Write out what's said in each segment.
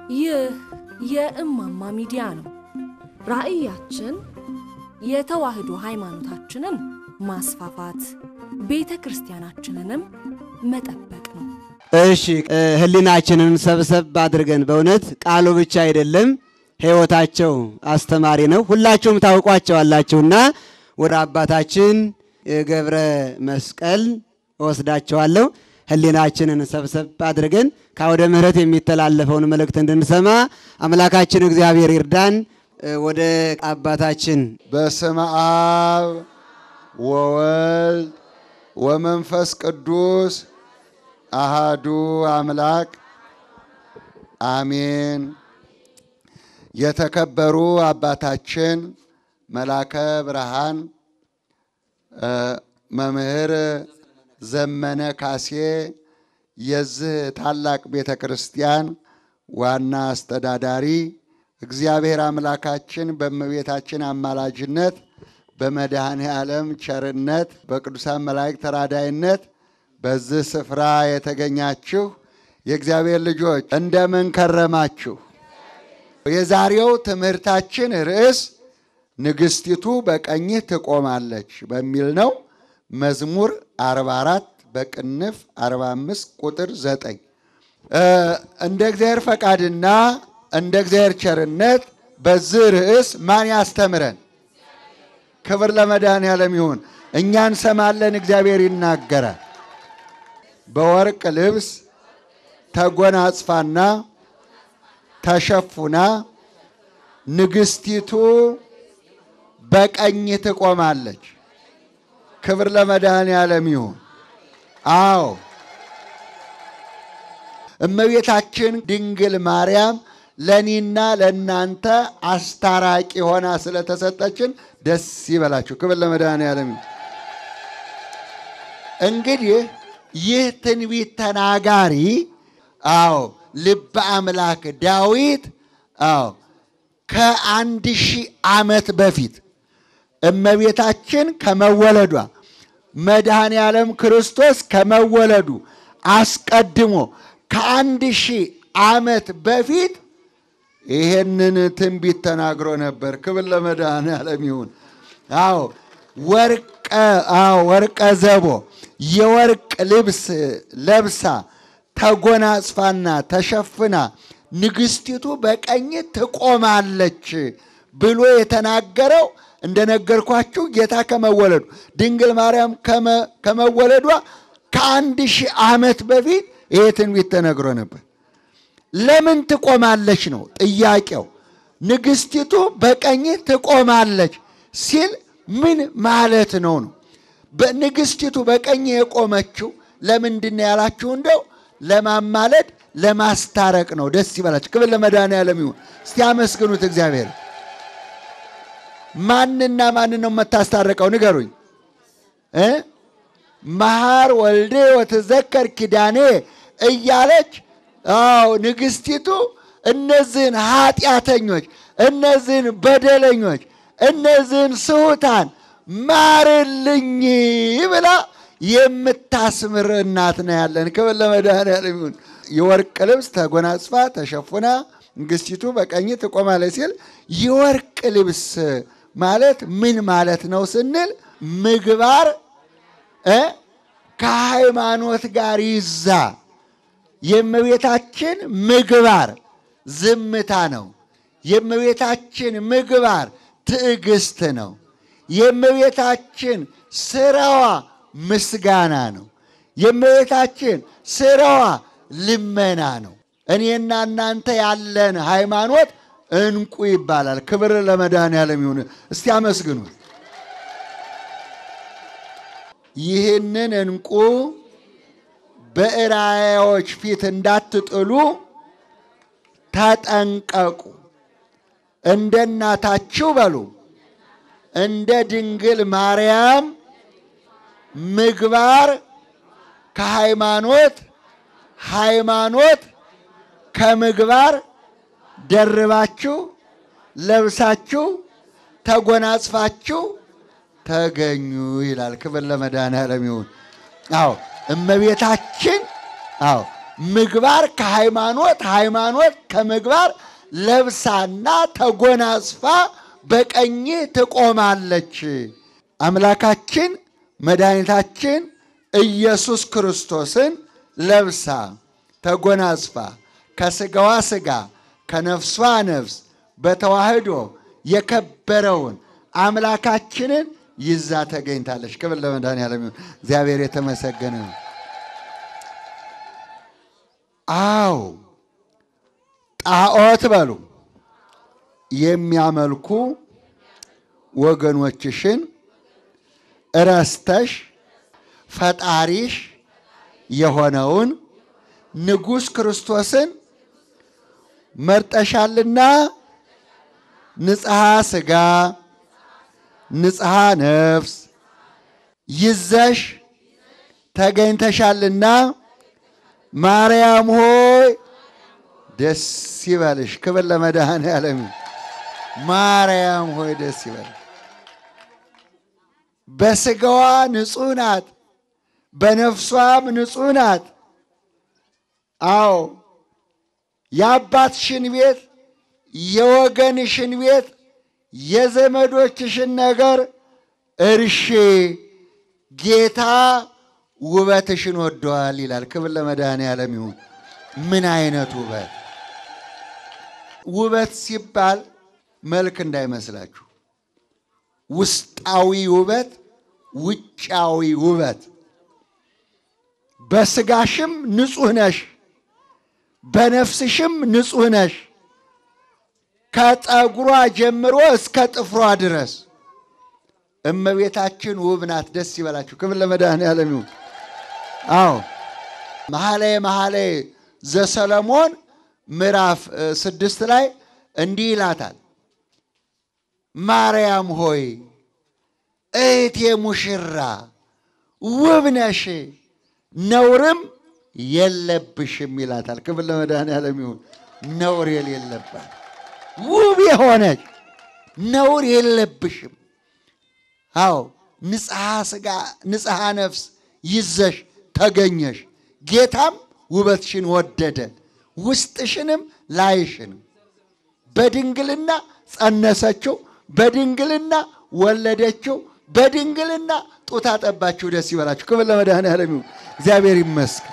ይህ የእማማ ሚዲያ ነው። ራዕያችን የተዋህዶ ሃይማኖታችንን ማስፋፋት፣ ቤተ ክርስቲያናችንንም መጠበቅ ነው። እሺ ህሊናችንን ሰብሰብ አድርገን በእውነት ቃሉ ብቻ አይደለም ሕይወታቸው አስተማሪ ነው። ሁላችሁም ታውቋቸዋላችሁና ወደ አባታችን ገብረ መስቀል እወስዳቸዋለሁ። ህሊናችንን ሰብሰብ አድርገን ከአውደ ምሕረት የሚተላለፈውን መልእክት እንድንሰማ አምላካችን እግዚአብሔር ይርዳን። ወደ አባታችን በስመ አብ ወወልድ ወመንፈስ ቅዱስ አሃዱ አምላክ አሜን። የተከበሩ አባታችን መላከ ብርሃን መምህር ዘመነ ካሴ የዚህ ታላቅ ቤተ ክርስቲያን ዋና አስተዳዳሪ፣ እግዚአብሔር አምላካችን በእመቤታችን አማላጅነት በመድኃኔ ዓለም ቸርነት በቅዱሳን መላእክት ተራዳይነት በዚህ ስፍራ የተገኛችሁ የእግዚአብሔር ልጆች እንደምን ከረማችሁ? የዛሬው ትምህርታችን ርዕስ ንግሥቲቱ በቀኝህ ትቆማለች በሚል ነው። መዝሙር 44 በቅንፍ 45 ቁጥር 9 እንደ እግዚአብሔር ፈቃድና እንደ እግዚአብሔር ቸርነት በዚህ ርዕስ ማን ያስተምረን? ክብር ለመድኃኔዓለም ይሁን። እኛ እንሰማለን፣ እግዚአብሔር ይናገራል። በወርቅ ልብስ ተጎናጽፋና ተሸፉና ንግሥቲቱ በቀኝ ትቆማለች። ክብር ለመድኃኔዓለም ይሁን። አዎ እመቤታችን ድንግል ማርያም ለእኔና ለእናንተ አስታራቂ ሆና ስለተሰጠችን ደስ ይበላችሁ። ክብር ለመድኃኔዓለም ይሁን። እንግዲህ ይህ ትንቢት ተናጋሪ አዎ ልበ አምላክ ዳዊት አዎ ከአንድ ሺህ ዓመት በፊት እመቤታችን ከመወለዷ መድኃኔ ዓለም ክርስቶስ ከመወለዱ አስቀድሞ ከአንድ ሺህ ዓመት በፊት ይሄንን ትንቢት ተናግሮ ነበር። ክብር ለመድኃኔ ዓለም ይሁን። አዎ ወርቀ አዎ ወርቀ ዘቦ የወርቅ ልብስ ለብሳ ተጎናጽፋና ተሸፍና ንግሥቲቱ በቀኝ ትቆማለች ብሎ የተናገረው እንደነገርኳችሁ ጌታ ከመወለዱ ድንግል ማርያም ከመወለዷ ከአንድ ሺህ ዓመት በፊት ይሄ ትንቢት ተነግሮ ነበር። ለምን ትቆማለች ነው ጥያቄው። ንግሥቲቱ በቀኝ ትቆማለች ሲል ምን ማለት ነው ነው? በንግሥቲቱ በቀኝ የቆመችው ለምንድን ነው ያላችሁ? እንደው ለማማለድ ለማስታረቅ ነው። ደስ ይበላችሁ። ክብር ለመድኃኔዓለም ይሁን። እስቲ አመስግኑት እግዚአብሔር። ማንና ማንን ነው የምታስታርቀው? ንገሩኝ እ መሐር ወልዴ ወትዘከር ኪዳኔ እያለች አዎ ንግሥቲቱ እነዚህን ኃጢአተኞች፣ እነዚህን በደለኞች፣ እነዚህን ስሑታን ማርልኝ ብላ የምታስምር እናት ነው ያለን። ክብር ለመድኃኔዓለም ይሁን። የወርቅ ልብስ ተጎናጽፋ ተሸፉና ንግሥቲቱ በቀኝ ትቆማለች ሲል የወርቅ ልብስ ማለት ምን ማለት ነው ስንል ምግባር እ ከሃይማኖት ጋር ይዛ የእመቤታችን ምግባር ዝምታ ነው። የእመቤታችን ምግባር ትዕግስት ነው። የእመቤታችን ስራዋ ምስጋና ነው። የእመቤታችን ስራዋ ልመና ነው። እኔና እናንተ ያለን ሃይማኖት እንቁ ይባላል። ክብር ለመድኃኔዓለም ይሁን። እስቲ አመስግኑት። ይህንን እንቁ በእራያዎች ፊት እንዳትጥሉ ተጠንቀቁ። እንደ እናታችሁ በሉ እንደ ድንግል ማርያም ምግባር ከሃይማኖት ሃይማኖት ከምግባር ደርባችሁ ለብሳችሁ ተጎናጽፋችሁ ተገኙ ይላል። ክብር ለመድኃኔዓለም ይሁን። አዎ እመቤታችን አዎ ምግባር ከሃይማኖት ሃይማኖት ከምግባር ለብሳና ተጎናጽፋ በቀኝ ትቆማለች። አምላካችን መድኃኒታችን ኢየሱስ ክርስቶስን ለብሳ ተጎናጽፋ ከስጋዋ ስጋ ከነፍሷ ነፍስ በተዋህዶ የከበረውን አምላካችንን ይዛ ተገኝታለች። ክብር ለመድኃኔዓለም ይሁን። እግዚአብሔር የተመሰገነ ነው። አዎ ጣዖት በሉ የሚያመልኩ ወገኖችሽን እረስተሽ ፈጣሪሽ የሆነውን ንጉሥ ክርስቶስን መርጠሻልና ንጽሐ ሥጋ ንጽሐ ነፍስ ይዘሽ ተገኝተሻልና ማርያም ሆይ ደስ ይበልሽ። ክብር ለመድኃኔዓለም ይሁን። ማርያም ሆይ ደስ ይበልሽ። በሥጋዋ ንጹሕ ናት፣ በነፍሷም ንጹሕ ናት። አዎ የአባትሽን ቤት የወገንሽን ቤት የዘመዶችሽን ነገር እርሺ፣ ጌታ ውበትሽን ወደዋል ይላል። ክብር ለመድኃኔዓለም ይሁን። ምን አይነት ውበት! ውበት ሲባል መልክ እንዳይመስላችሁ፣ ውስጣዊ ውበት፣ ውጫዊ ውበት። በስጋሽም ንጹሕ ነሽ፣ በነፍስሽም ንጹሕ ነሽ። ከፀጉሯ ጀምሮ እስከ ጥፍሯ ድረስ እመቤታችን ውብ ናት። ደስ ይበላችሁ። ክብር ለመድኃኔዓለም ይሁን። አዎ መኃልየ መኃልይ ዘሰሎሞን ምዕራፍ ስድስት ላይ እንዲህ ይላታል፣ ማርያም ሆይ እህቴ ሙሽራ ውብ ነሽ፣ ነውርም የለብሽም ይላታል። ክብር ለመድኃኔዓለም ይሁን። ነውር የሌለባት ውብ የሆነች ነውር የለብሽም። አዎ ንጽሐ ሥጋ ንጽሐ ነፍስ ይዘሽ ተገኘሽ። ጌታም ውበትሽን ወደደ፣ ውስጥሽንም ላይሽንም በድንግልና ጸነሰችው፣ በድንግልና ወለደችው፣ በድንግልና ጡት አጠባችሁ። ደስ ይበላችሁ። ክብር ለመድኃኔዓለም ይሁን። እግዚአብሔር ይመስገን።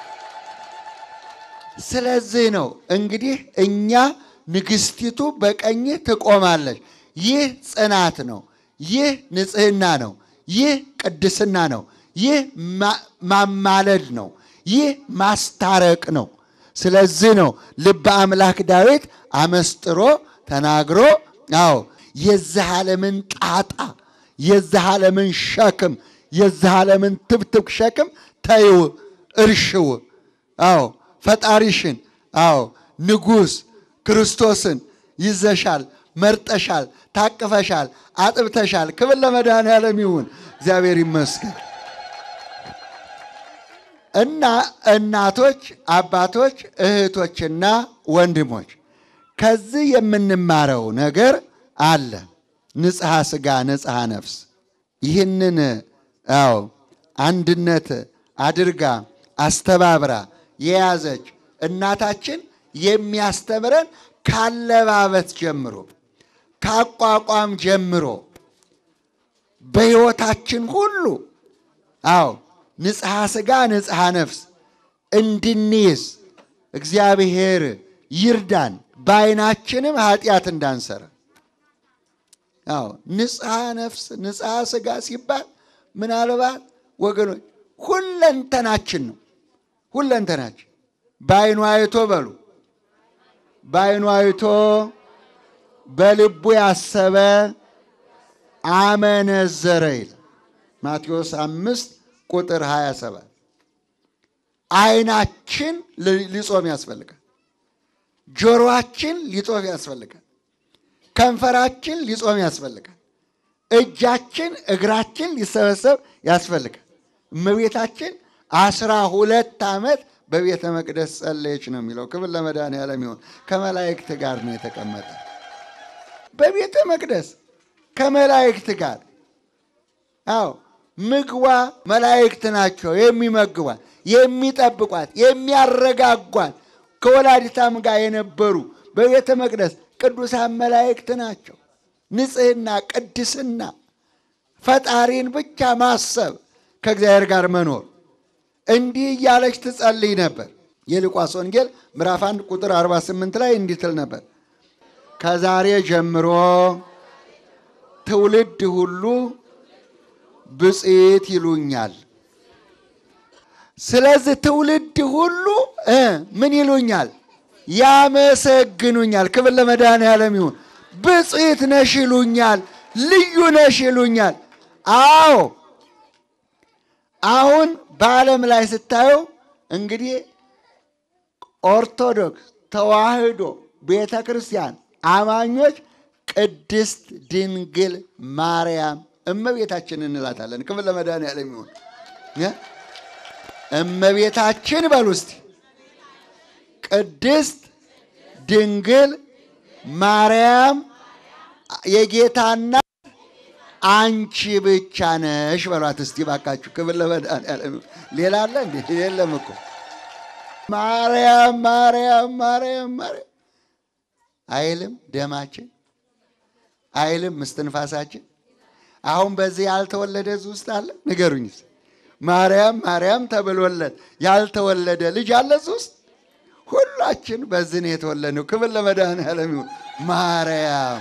ስለዚህ ነው እንግዲህ እኛ ንግሥቲቱ በቀኝህ ትቆማለች። ይህ ጽናት ነው። ይህ ንጽሕና ነው። ይህ ቅድስና ነው። ይህ ማማለድ ነው። ይህ ማስታረቅ ነው። ስለዚህ ነው ልበ አምላክ ዳዊት አመስጥሮ ተናግሮ አዎ የዚህ ዓለምን ጣጣ የዚህ ዓለምን ሸክም የዚህ ዓለምን ትብትብ ሸክም ተይው፣ እርሽው። አዎ ፈጣሪሽን አዎ ንጉሥ ክርስቶስን ይዘሻል፣ መርጠሻል፣ ታቅፈሻል፣ አጥብተሻል። ክብር ለመድኃኔዓለም ይሁን። እግዚአብሔር ይመስገን። እና እናቶች፣ አባቶች፣ እህቶችና ወንድሞች ከዚህ የምንማረው ነገር አለ። ንጽሐ ሥጋ ንጽሐ ነፍስ ይህንን አዎ አንድነት አድርጋ አስተባብራ የያዘች እናታችን የሚያስተምረን ካለባበት ጀምሮ ካቋቋም ጀምሮ በሕይወታችን ሁሉ አዎ ንጽሐ ሥጋ ንጽሐ ነፍስ እንድንይዝ እግዚአብሔር ይርዳን። በዓይናችንም ኃጢአት እንዳንሰራ። አዎ ንጽሐ ነፍስ ንጽሐ ሥጋ ሲባል ምናልባት ወገኖች ሁለንተናችን ነው። ሁለንተናችን በዓይኑ አይቶ በሉ በዓይኑ አይቶ በልቡ ያሰበ አመነዘረ ይላል ማቴዎስ አምስት ቁጥር 27 ዓይናችን ሊጾም ያስፈልጋል። ጆሮአችን ሊጾም ያስፈልጋል። ከንፈራችን ሊጾም ያስፈልጋል። እጃችን እግራችን ሊሰበሰብ ያስፈልጋል። እመቤታችን አስራ ሁለት ዓመት በቤተ መቅደስ ጸለየች ነው የሚለው። ክብር ለመድኃኔዓለም ይሁን። ከመላእክት ጋር ነው የተቀመጠ በቤተ መቅደስ ከመላእክት ጋር አዎ ምግቧ መላእክት ናቸው የሚመግቧት። የሚጠብቋት የሚያረጋጓት ከወላዲታም ጋር የነበሩ በቤተ መቅደስ ቅዱሳን መላእክት ናቸው። ንጽሕና፣ ቅድስና፣ ፈጣሪን ብቻ ማሰብ፣ ከእግዚአብሔር ጋር መኖር እንዲህ እያለች ትጸልይ ነበር። የሉቃስ ወንጌል ምዕራፍ 1 ቁጥር 48 ላይ እንዲህ ትል ነበር ከዛሬ ጀምሮ ትውልድ ሁሉ ብፅዕት ይሉኛል። ስለዚህ ትውልድ ሁሉ እ ምን ይሉኛል? ያመሰግኑኛል። ክብር ለመድኃኔዓለም ይሁን። ብፅዕት ነሽ ይሉኛል። ልዩ ነሽ ይሉኛል። አዎ አሁን በዓለም ላይ ስታዩ እንግዲህ ኦርቶዶክስ ተዋሕዶ ቤተ ክርስቲያን አማኞች ቅድስት ድንግል ማርያም እመቤታችን እንላታለን። ክብር ለመድኃኔዓለም ይሁን። እመቤታችን በሉ እስቲ። ቅድስት ድንግል ማርያም የጌታ እናት አንቺ ብቻ ነሽ በሏት እስቲ ባካችሁ። ክብር ለመድኃኔዓለም ይሁን። ሌላ አለ እንዴ? የለም እኮ ማርያም ማርያም ማርያም ማርያም አይልም ደማችን አይልም እስትንፋሳችን። አሁን በዚህ ያልተወለደ እዚህ ውስጥ አለ? ንገሩኝ። ማርያም ማርያም ተብሎለት ያልተወለደ ልጅ አለ እዚህ ውስጥ? ሁላችን በዚህ ነው የተወለድነው። ክብር ለመድኃኔዓለም ይሁን። ማርያም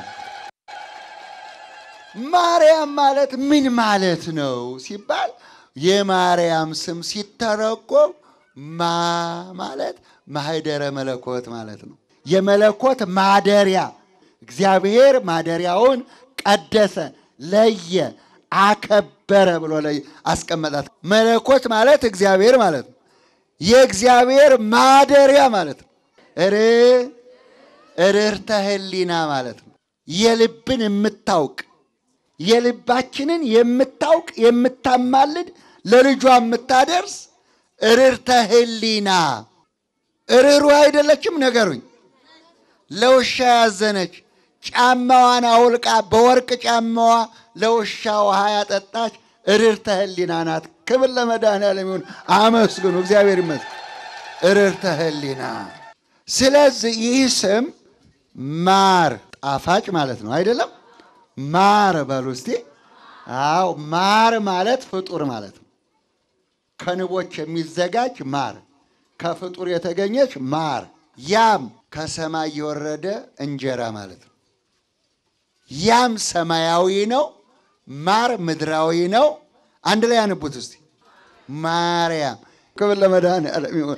ማርያም ማለት ምን ማለት ነው ሲባል የማርያም ስም ሲተረጎም ማ ማለት ማህደረ መለኮት ማለት ነው። የመለኮት ማደሪያ እግዚአብሔር ማደሪያውን ቀደሰ፣ ለየ፣ አከበረ ብሎ ላይ አስቀመጣት። መለኮት ማለት እግዚአብሔር ማለት ነው። የእግዚአብሔር ማደሪያ ማለት ነው። እር እርርተ ህሊና ማለት ነው። የልብን የምታውቅ የልባችንን የምታውቅ የምታማልድ ለልጇ የምታደርስ እርርተ ህሊና እርሩ አይደለችም? ነገሩኝ። ለውሻ ያዘነች ጫማዋን አውልቃ በወርቅ ጫማዋ ለውሻ ውሃ ያጠጣች እርርተ ህሊና ናት። ክብር ለመድኃኔዓለም ይሁን። አመስግኑ፣ እግዚአብሔር ይመስገን። እርርተ ህሊና። ስለዚህ ይህ ስም ማር ጣፋጭ ማለት ነው አይደለም? ማር በሉ እስቲ። አዎ ማር ማለት ፍጡር ማለት ነው። ከንቦች የሚዘጋጅ ማር፣ ከፍጡር የተገኘች ማር፣ ያም ከሰማይ የወረደ እንጀራ ማለት ነው። ያም ሰማያዊ ነው፣ ማር ምድራዊ ነው። አንድ ላይ ያንቡት እስቲ። ማርያም ክብር ለመድኃኔዓለም ይሁን።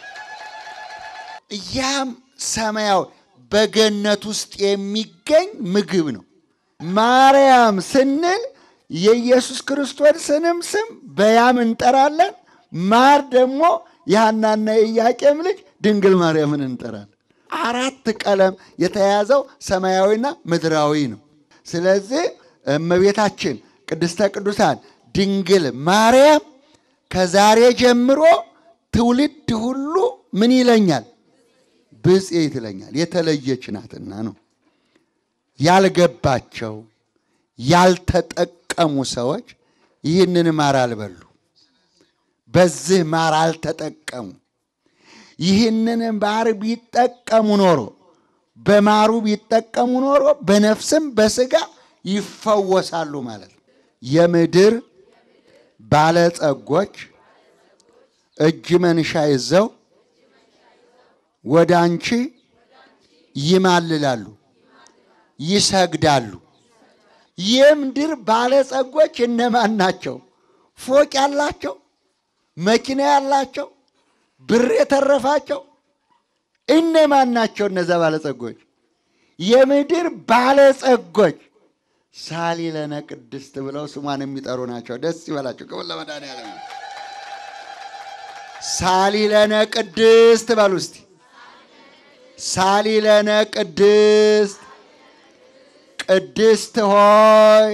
ያም ሰማያዊ በገነት ውስጥ የሚገኝ ምግብ ነው። ማርያም ስንል የኢየሱስ ክርስቶስንም ስም በያም እንጠራለን። ማር ደግሞ የሐናና የኢያቄም ልጅ ድንግል ማርያምን እንጠራለን። አራት ቀለም የተያዘው ሰማያዊና ምድራዊ ነው። ስለዚህ እመቤታችን ቅድስተ ቅዱሳን ድንግል ማርያም ከዛሬ ጀምሮ ትውልድ ሁሉ ምን ይለኛል? ብፅዕት ይለኛል። የተለየች ናትና ነው። ያልገባቸው ያልተጠቀሙ ሰዎች ይህንን ማር አልበሉ፣ በዚህ ማር አልተጠቀሙ። ይህንን ማር ቢጠቀሙ ኖሮ በማሩ ቢጠቀሙ ኖሮ በነፍስም በስጋ ይፈወሳሉ ማለት ነው። የምድር ባለጸጎች እጅ መንሻ ይዘው ወደ አንቺ ይማልላሉ፣ ይሰግዳሉ። የምድር ባለጸጎች እነማን ናቸው? ፎቅ ያላቸው፣ መኪና ያላቸው፣ ብር የተረፋቸው እነማን ናቸው? እነዛ ባለጸጎች የምድር ባለጸጎች ሳሊ ለነ ቅድስት ብለው ስሟን የሚጠሩ ናቸው። ደስ ይበላቸው። ክብር ለመድኃኔዓለም። ሳሊ ለነ ቅድስት በሉ እስቲ። ሳሊ ለነ ቅድስት ቅድስት ሆይ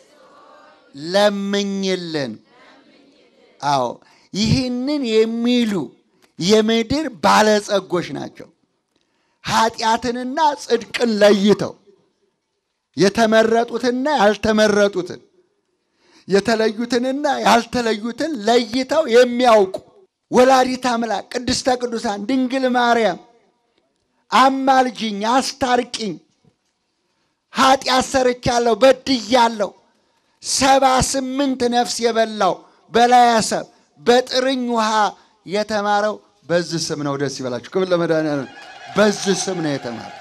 ለምኝልን። አዎ ይህንን የሚሉ የምድር ባለጸጎች ናቸው። ኃጢአትንና ጽድቅን ለይተው የተመረጡትና ያልተመረጡትን የተለዩትንና ያልተለዩትን ለይተው የሚያውቁ ወላዲት አምላክ ቅድስተ ቅዱሳን ድንግል ማርያም አማልጅኝ፣ አስታርቂኝ፣ ኃጢአት ሰርቻለሁ፣ በድያለሁ። ሰባ ስምንት ነፍስ የበላው በላያሰብ በጥርኝ ውሃ የተማረው በዚህ ስም ነው። ደስ ይበላችሁ። ክብር ለመድኃኒዓለም። በዚህ ስም ነው የተማረው።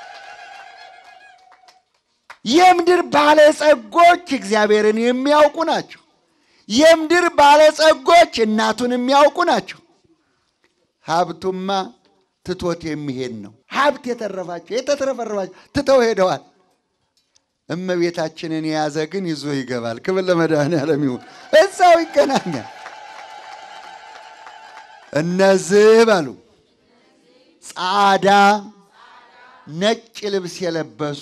የምድር ባለጸጎች እግዚአብሔርን የሚያውቁ ናቸው። የምድር ባለጸጎች እናቱን የሚያውቁ ናቸው። ሀብቱማ ትቶት የሚሄድ ነው። ሀብት የተረፋቸው የተትረፈረፋቸው ትተው ሄደዋል። እመቤታችንን የያዘ ግን ይዞ ይገባል። ክብር ለመድኃኒዓለም ይሁን። እዛው ይገናኛል። እነዚህ በሉ ጻዳ ነጭ ልብስ የለበሱ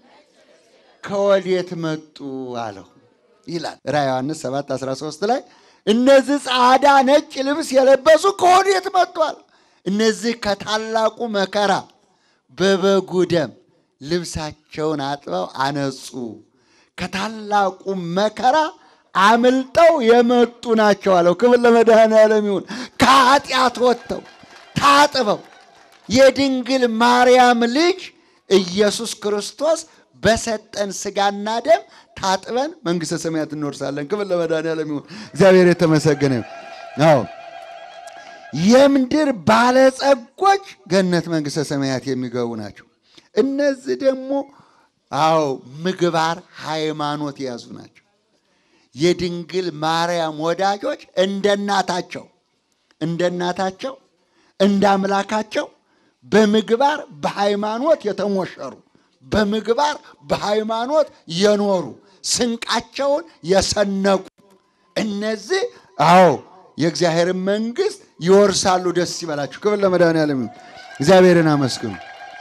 ከወዴት መጡ አለው ይላል ራዕየ ዮሐንስ 7 13 ላይ እነዚህ ጻዳ ነጭ ልብስ የለበሱ ከወዴት መጡ አለው። እነዚህ ከታላቁ መከራ በበጉ ደም ልብሳቸውን አጥበው አነጹ። ከታላቁ መከራ አምልጠው የመጡ ናቸው አለው። ክብር ለመድኃኔዓለም ይሁን። ከኃጢአት ወጥተው ታጥበው የድንግል ማርያም ልጅ ኢየሱስ ክርስቶስ በሰጠን ስጋና ደም ታጥበን መንግሥተ ሰማያት እንወርሳለን። ክብር ለመድኃኔዓለም ይሁን። እግዚአብሔር የተመሰገነ ይሁን። አዎ የምድር ባለጸጎች ገነት መንግሥተ ሰማያት የሚገቡ ናቸው። እነዚህ ደግሞ አዎ ምግባር ሃይማኖት የያዙ ናቸው። የድንግል ማርያም ወዳጆች እንደ እናታቸው እንደ እናታቸው እንደ አምላካቸው በምግባር በሃይማኖት የተሞሸሩ በምግባር በሃይማኖት የኖሩ ስንቃቸውን የሰነቁ እነዚህ አዎ የእግዚአብሔርን መንግሥት ይወርሳሉ። ደስ ይበላችሁ። ክብር ለመድኃኔዓለም ይሁን። እግዚአብሔርን አመስግኑ።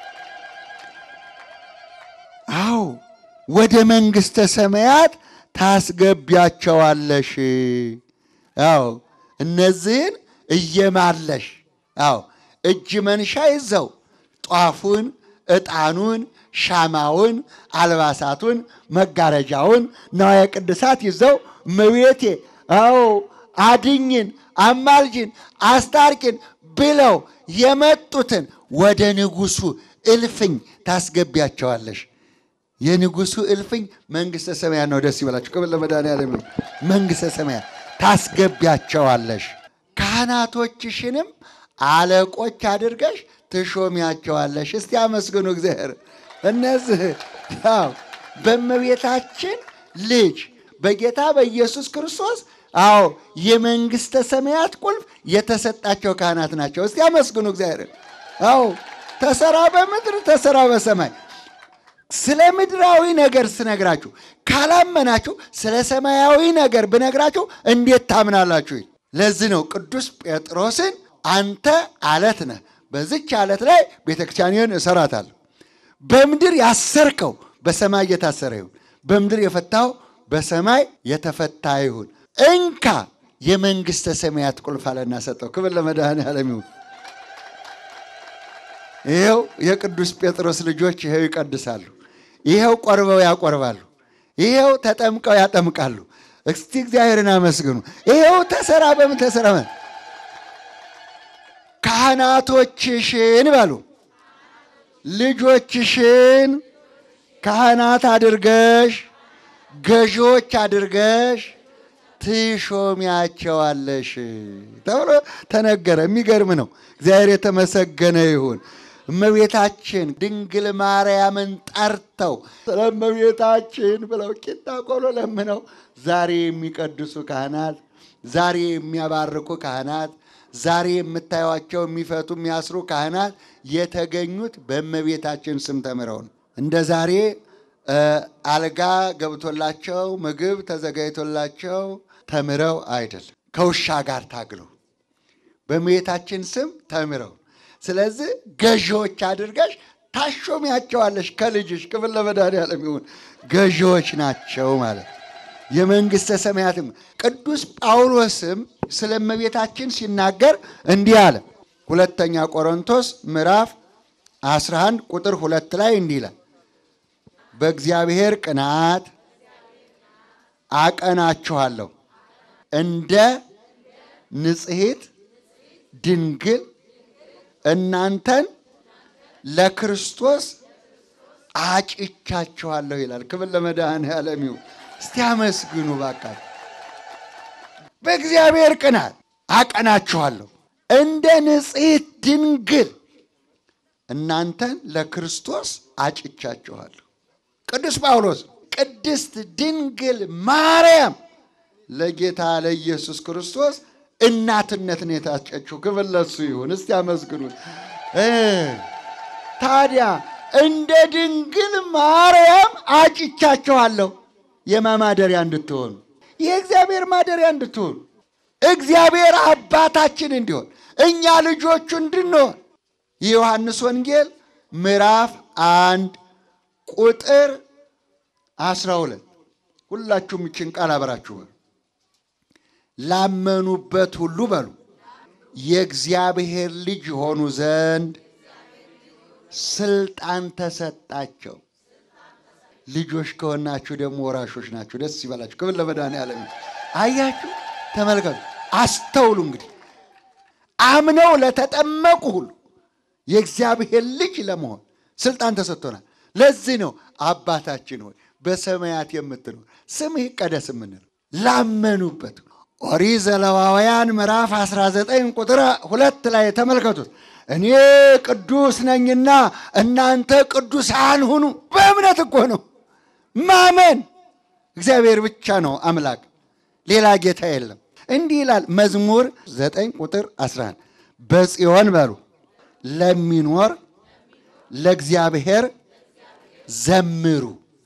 አዎ ወደ መንግሥተ ሰማያት ታስገቢያቸዋለሽ። አዎ እነዚህን እየማለሽ አዎ እጅ መንሻ ይዘው ጧፉን፣ ዕጣኑን፣ ሻማውን፣ አልባሳቱን፣ መጋረጃውን፣ ነዋየ ቅድሳት ይዘው እመቤቴ አዎ አድኝን፣ አማልጅን፣ አስታርቂን ብለው የመጡትን ወደ ንጉሡ እልፍኝ ታስገቢያቸዋለሽ። የንጉሡ እልፍኝ መንግሥተ ሰማያት ነው። ደስ ይበላችሁ። ክብር ለመድኃኔዓለም ይሁን። መንግሥተ ሰማያት ታስገቢያቸዋለሽ። ካህናቶችሽንም አለቆች አድርገሽ ትሾሚያቸዋለሽ። እስቲ አመስግኑ እግዚአብሔር። እነዚህ አዎ በእመቤታችን ልጅ በጌታ በኢየሱስ ክርስቶስ አዎ የመንግሥተ ሰማያት ቁልፍ የተሰጣቸው ካህናት ናቸው። እስቲ አመስግኑ እግዚአብሔር። አዎ ተሰራ በምድር ተሰራ በሰማይ ስለ ምድራዊ ነገር ስነግራችሁ ካላመናችሁ ስለ ሰማያዊ ነገር ብነግራችሁ እንዴት ታምናላችሁ? ለዚህ ነው ቅዱስ ጴጥሮስን አንተ አለት ነህ፣ በዚች አለት ላይ ቤተክርስቲያንን እሰራታለሁ። በምድር ያሰርከው በሰማይ የታሰረ ይሁን፣ በምድር የፈታው በሰማይ የተፈታ ይሁን። እንካ የመንግሥተ ሰማያት ቁልፍ አለና ሰጠው። ክብር ለመድኃኔዓለም ይሁን። ይኸው የቅዱስ ጴጥሮስ ልጆች ይኸው ይቀድሳሉ። ይኸው ቆርበው ያቆርባሉ። ይኸው ተጠምቀው ያጠምቃሉ። እስቲ እግዚአብሔርን አመስግኑ። ይኸው ተሰራ በምን ተሰራ? ካህናቶችሽን በሉ ልጆችሽን ካህናት አድርገሽ ገዢዎች አድርገሽ ትሾሚያቸዋለሽ ተብሎ ተነገረ። የሚገርም ነው። እግዚአብሔር የተመሰገነ ይሁን። እመቤታችን ድንግል ማርያምን ጠርተው ስለ እመቤታችን ብለው ቂጣ ቆሎ ለምነው ዛሬ የሚቀድሱ ካህናት፣ ዛሬ የሚያባርኩ ካህናት፣ ዛሬ የምታዩቸው የሚፈቱ የሚያስሩ ካህናት የተገኙት በእመቤታችን ስም ተምረው ነው። እንደ ዛሬ አልጋ ገብቶላቸው ምግብ ተዘጋጅቶላቸው ተምረው አይደለም። ከውሻ ጋር ታግለው በእመቤታችን ስም ተምረው ስለዚህ ገዢዎች አድርገሽ ታሾሚያቸዋለሽ ከልጅሽ። ክብር ለመድኃኔዓለም ይሁን። ገዢዎች ናቸው ማለት የመንግሥተ ሰማያትም ቅዱስ ጳውሎስም ስለ እመቤታችን ሲናገር እንዲህ አለ። ሁለተኛ ቆሮንቶስ ምዕራፍ 11 ቁጥር ሁለት ላይ እንዲህ ይላል በእግዚአብሔር ቅናት አቀናችኋለሁ እንደ ንጽሕት ድንግል እናንተን ለክርስቶስ አጭቻችኋለሁ ይላል። ክብር ለመድኃኔዓለም ይሁን። እስቲ አመስግኑ ባካችሁ። በእግዚአብሔር ቅናት አቀናችኋለሁ እንደ ንጽሕት ድንግል እናንተን ለክርስቶስ አጭቻችኋለሁ። ቅዱስ ጳውሎስ ቅድስት ድንግል ማርያም ለጌታ ለኢየሱስ ክርስቶስ እናትነትን የታጨችው ክብር ለእሱ ይሁን። እስቲ አመስግኑት። እ ታዲያ እንደ ድንግል ማርያም አጭቻችኋለሁ የማ ማደሪያ እንድትሆኑ የእግዚአብሔር ማደሪያ እንድትሆኑ እግዚአብሔር አባታችን እንዲሆን እኛ ልጆቹ እንድንሆን የዮሐንስ ወንጌል ምዕራፍ አንድ ቁጥር አስራ ሁለት ሁላችሁም ይችን ቃል አብራችሁ በሉ። ላመኑበት ሁሉ በሉ የእግዚአብሔር ልጅ የሆኑ ዘንድ ስልጣን ተሰጣቸው። ልጆች ከሆናችሁ ደግሞ ወራሾች ናችሁ። ደስ ይበላችሁ። ክብር ለመድኃኔዓለም ይሁን። አያችሁ፣ ተመልከቱ፣ አስተውሉ። እንግዲህ አምነው ለተጠመቁ ሁሉ የእግዚአብሔር ልጅ ለመሆን ስልጣን ተሰጥቶናል። ለዚህ ነው አባታችን ሆይ በሰማያት የምትኖር ስምህ ይቀደስ የምንለው ላመኑበት። ኦሪት ዘሌዋውያን ምዕራፍ 19 ቁጥር ሁለት ላይ ተመልከቱት። እኔ ቅዱስ ነኝና እናንተ ቅዱሳን ሁኑ። በእምነት እኮ ነው ማመን። እግዚአብሔር ብቻ ነው አምላክ፣ ሌላ ጌታ የለም። እንዲህ ይላል መዝሙር 9 ቁጥር 11 በጽዮን በሉ ለሚኖር ለእግዚአብሔር ዘምሩ።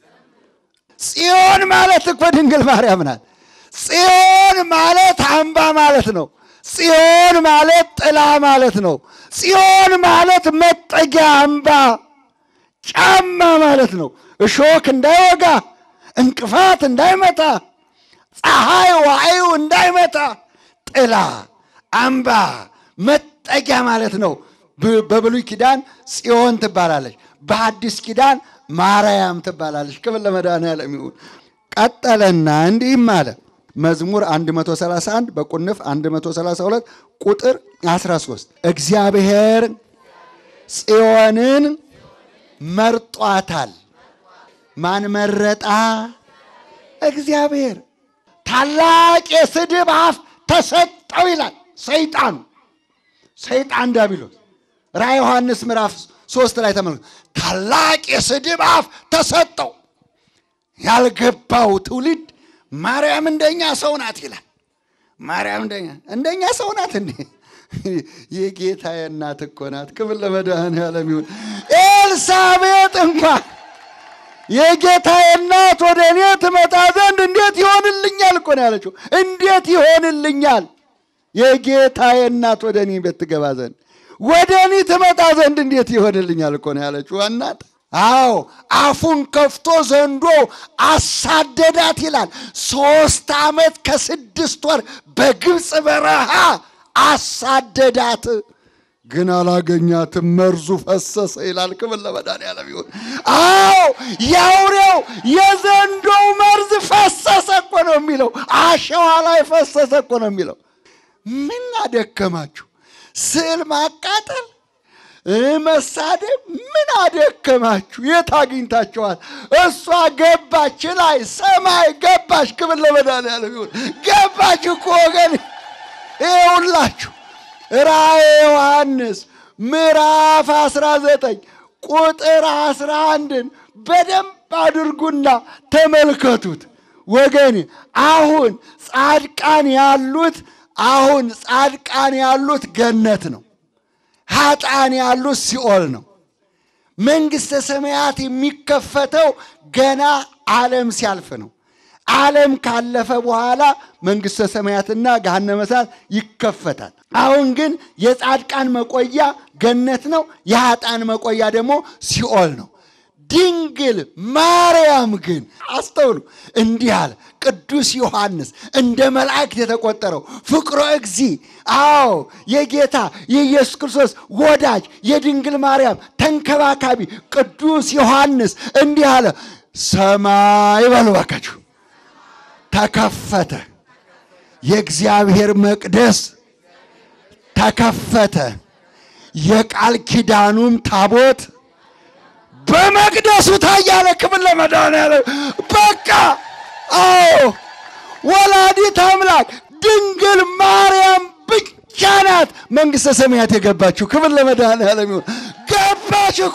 ጽዮን ማለት እኮ ድንግል ማርያም ናት። ጽዮን ማለት አምባ ማለት ነው። ጽዮን ማለት ጥላ ማለት ነው። ጽዮን ማለት መጠጊያ አምባ ጫማ ማለት ነው። እሾክ እንዳይወጋ፣ እንቅፋት እንዳይመታ፣ ፀሐይ ዋዩ እንዳይመታ ጥላ አምባ መጠጊያ ማለት ነው። ብ- በብሉይ ኪዳን ጽዮን ትባላለች። በአዲስ ኪዳን ማርያም ትባላለች። ክብር ለመድኃኔዓለም ይሁን። ቀጠለና እንዲህም አለ መዝሙር 131 በቁንፍ 132 ቁጥር 13 እግዚአብሔር ጽዮንን መርጧታል። ማን መረጣ? እግዚአብሔር። ታላቅ የስድብ አፍ ተሰጠው ይላል ሰይጣኑ ሰይጣን ዲያብሎስ ራዕየ ዮሐንስ ምዕራፍ ሶስት ላይ ተመልከቱ። ታላቅ የስድብ አፍ ተሰጠው። ያልገባው ትውልድ ማርያም እንደኛ ሰው ናት ይላል። ማርያም እንደኛ እንደኛ ሰው ናት እንዴ? የጌታ እናት እኮ ናት። ክብር ለመድኃኔዓለም ይሁን። ኤልሳቤጥ እንኳን የጌታ እናት ወደ እኔ ትመጣ ዘንድ እንዴት ይሆንልኛል እኮ ነው ያለችው። እንዴት ይሆንልኛል የጌታ እናት ወደ እኔ ቤት ትገባ ዘንድ ወደ እኔ ትመጣ ዘንድ እንዴት ይሆንልኛል እኮ ነው ያለችው እናት። አዎ አፉን ከፍቶ ዘንዶ አሳደዳት ይላል። ሶስት ዓመት ከስድስት ወር በግብፅ በረሃ አሳደዳት፣ ግን አላገኛትም። መርዙ ፈሰሰ ይላል። ክብር ለመድኃኔዓለም ይሁን። አዎ የአውሬው የዘንዶው መርዝ ፈሰሰ እኮ ነው የሚለው። አሸዋ ላይ ፈሰሰ እኮ ነው የሚለው። ምን አደከማችሁ? ስዕል ማቃጠል እ መሳደብ ምን አደከማችሁ? የት አግኝታችኋል? እሷ ገባች ላይ ሰማይ ገባች። ክብር ለመድኃኔዓለም ይሁን። ገባች እኮ ወገን። ይኸውላችሁ ራእየ ዮሐንስ ምዕራፍ 19 ቁጥር 11ን በደንብ አድርጉና ተመልከቱት ወገን። አሁን ጻድቃን ያሉት አሁን ጻድቃን ያሉት ገነት ነው። ኃጥአን ያሉት ሲኦል ነው። መንግሥተ ሰማያት የሚከፈተው ገና ዓለም ሲያልፍ ነው። ዓለም ካለፈ በኋላ መንግሥተ ሰማያትና ገሃነመ እሳት ይከፈታል። አሁን ግን የጻድቃን መቆያ ገነት ነው። የኃጥአን መቆያ ደግሞ ሲኦል ነው። ድንግል ማርያም ግን አስተውሉ፣ እንዲህ አለ ቅዱስ ዮሐንስ እንደ መላእክት የተቆጠረው ፍቅሮ እግዚ አዎ የጌታ የኢየሱስ ክርስቶስ ወዳጅ የድንግል ማርያም ተንከባካቢ ቅዱስ ዮሐንስ እንዲህ አለ። ሰማይ በሉ እባካችሁ ተከፈተ፣ የእግዚአብሔር መቅደስ ተከፈተ። የቃል ኪዳኑም ታቦት በመቅደሱ ታያለ። ክብር ለመድኃኔዓለም። በቃ አዎ ወላዲት አምላክ ድንግል ማርያም ብቻ ናት መንግሥተ ሰማያት የገባችው። ክብር ለመድኃኔዓለም ይሁን። ገባች እኮ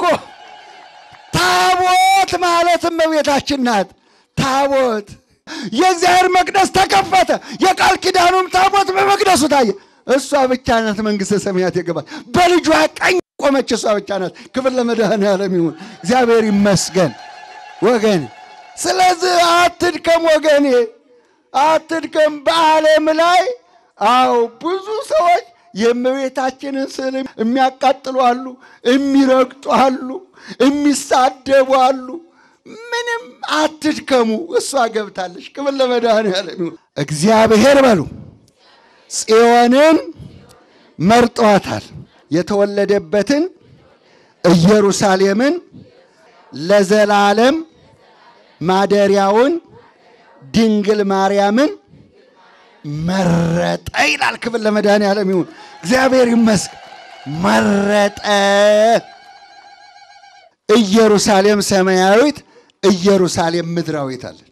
ታቦት ማለት እመቤታችን ናት። ታቦት የእግዚአብሔር መቅደስ ተከፈተ። የቃል ኪዳኑም ታቦት በመቅደሱ ታየ። እሷ ብቻ ናት መንግሥተ ሰማያት የገባች። በልጇ ቀኝ ቆመች። እሷ ብቻ ናት። ክብር ለመድኃኔዓለም ይሁን። እግዚአብሔር ይመስገን ወገን። ስለዚህ አትድከም ወገኔ፣ አትድከም። በዓለም ላይ አዎ ብዙ ሰዎች የእመቤታችንን ስዕል የሚያቃጥሉ አሉ፣ የሚረግጡ አሉ፣ የሚሳደቡ አሉ። ምንም አትድከሙ፣ እሷ ገብታለች። ክብር ለመድኃኔዓለም ይሁን። እግዚአብሔር በሉ ጽዮንን መርጧታል። የተወለደበትን ኢየሩሳሌምን ለዘላለም ማደሪያውን ድንግል ማርያምን መረጠ ይላል። ክብር ለመድኃኔዓለም ይሁን። እግዚአብሔር ይመስገን። መረጠ። ኢየሩሳሌም ሰማያዊት፣ ኢየሩሳሌም ምድራዊት አለች።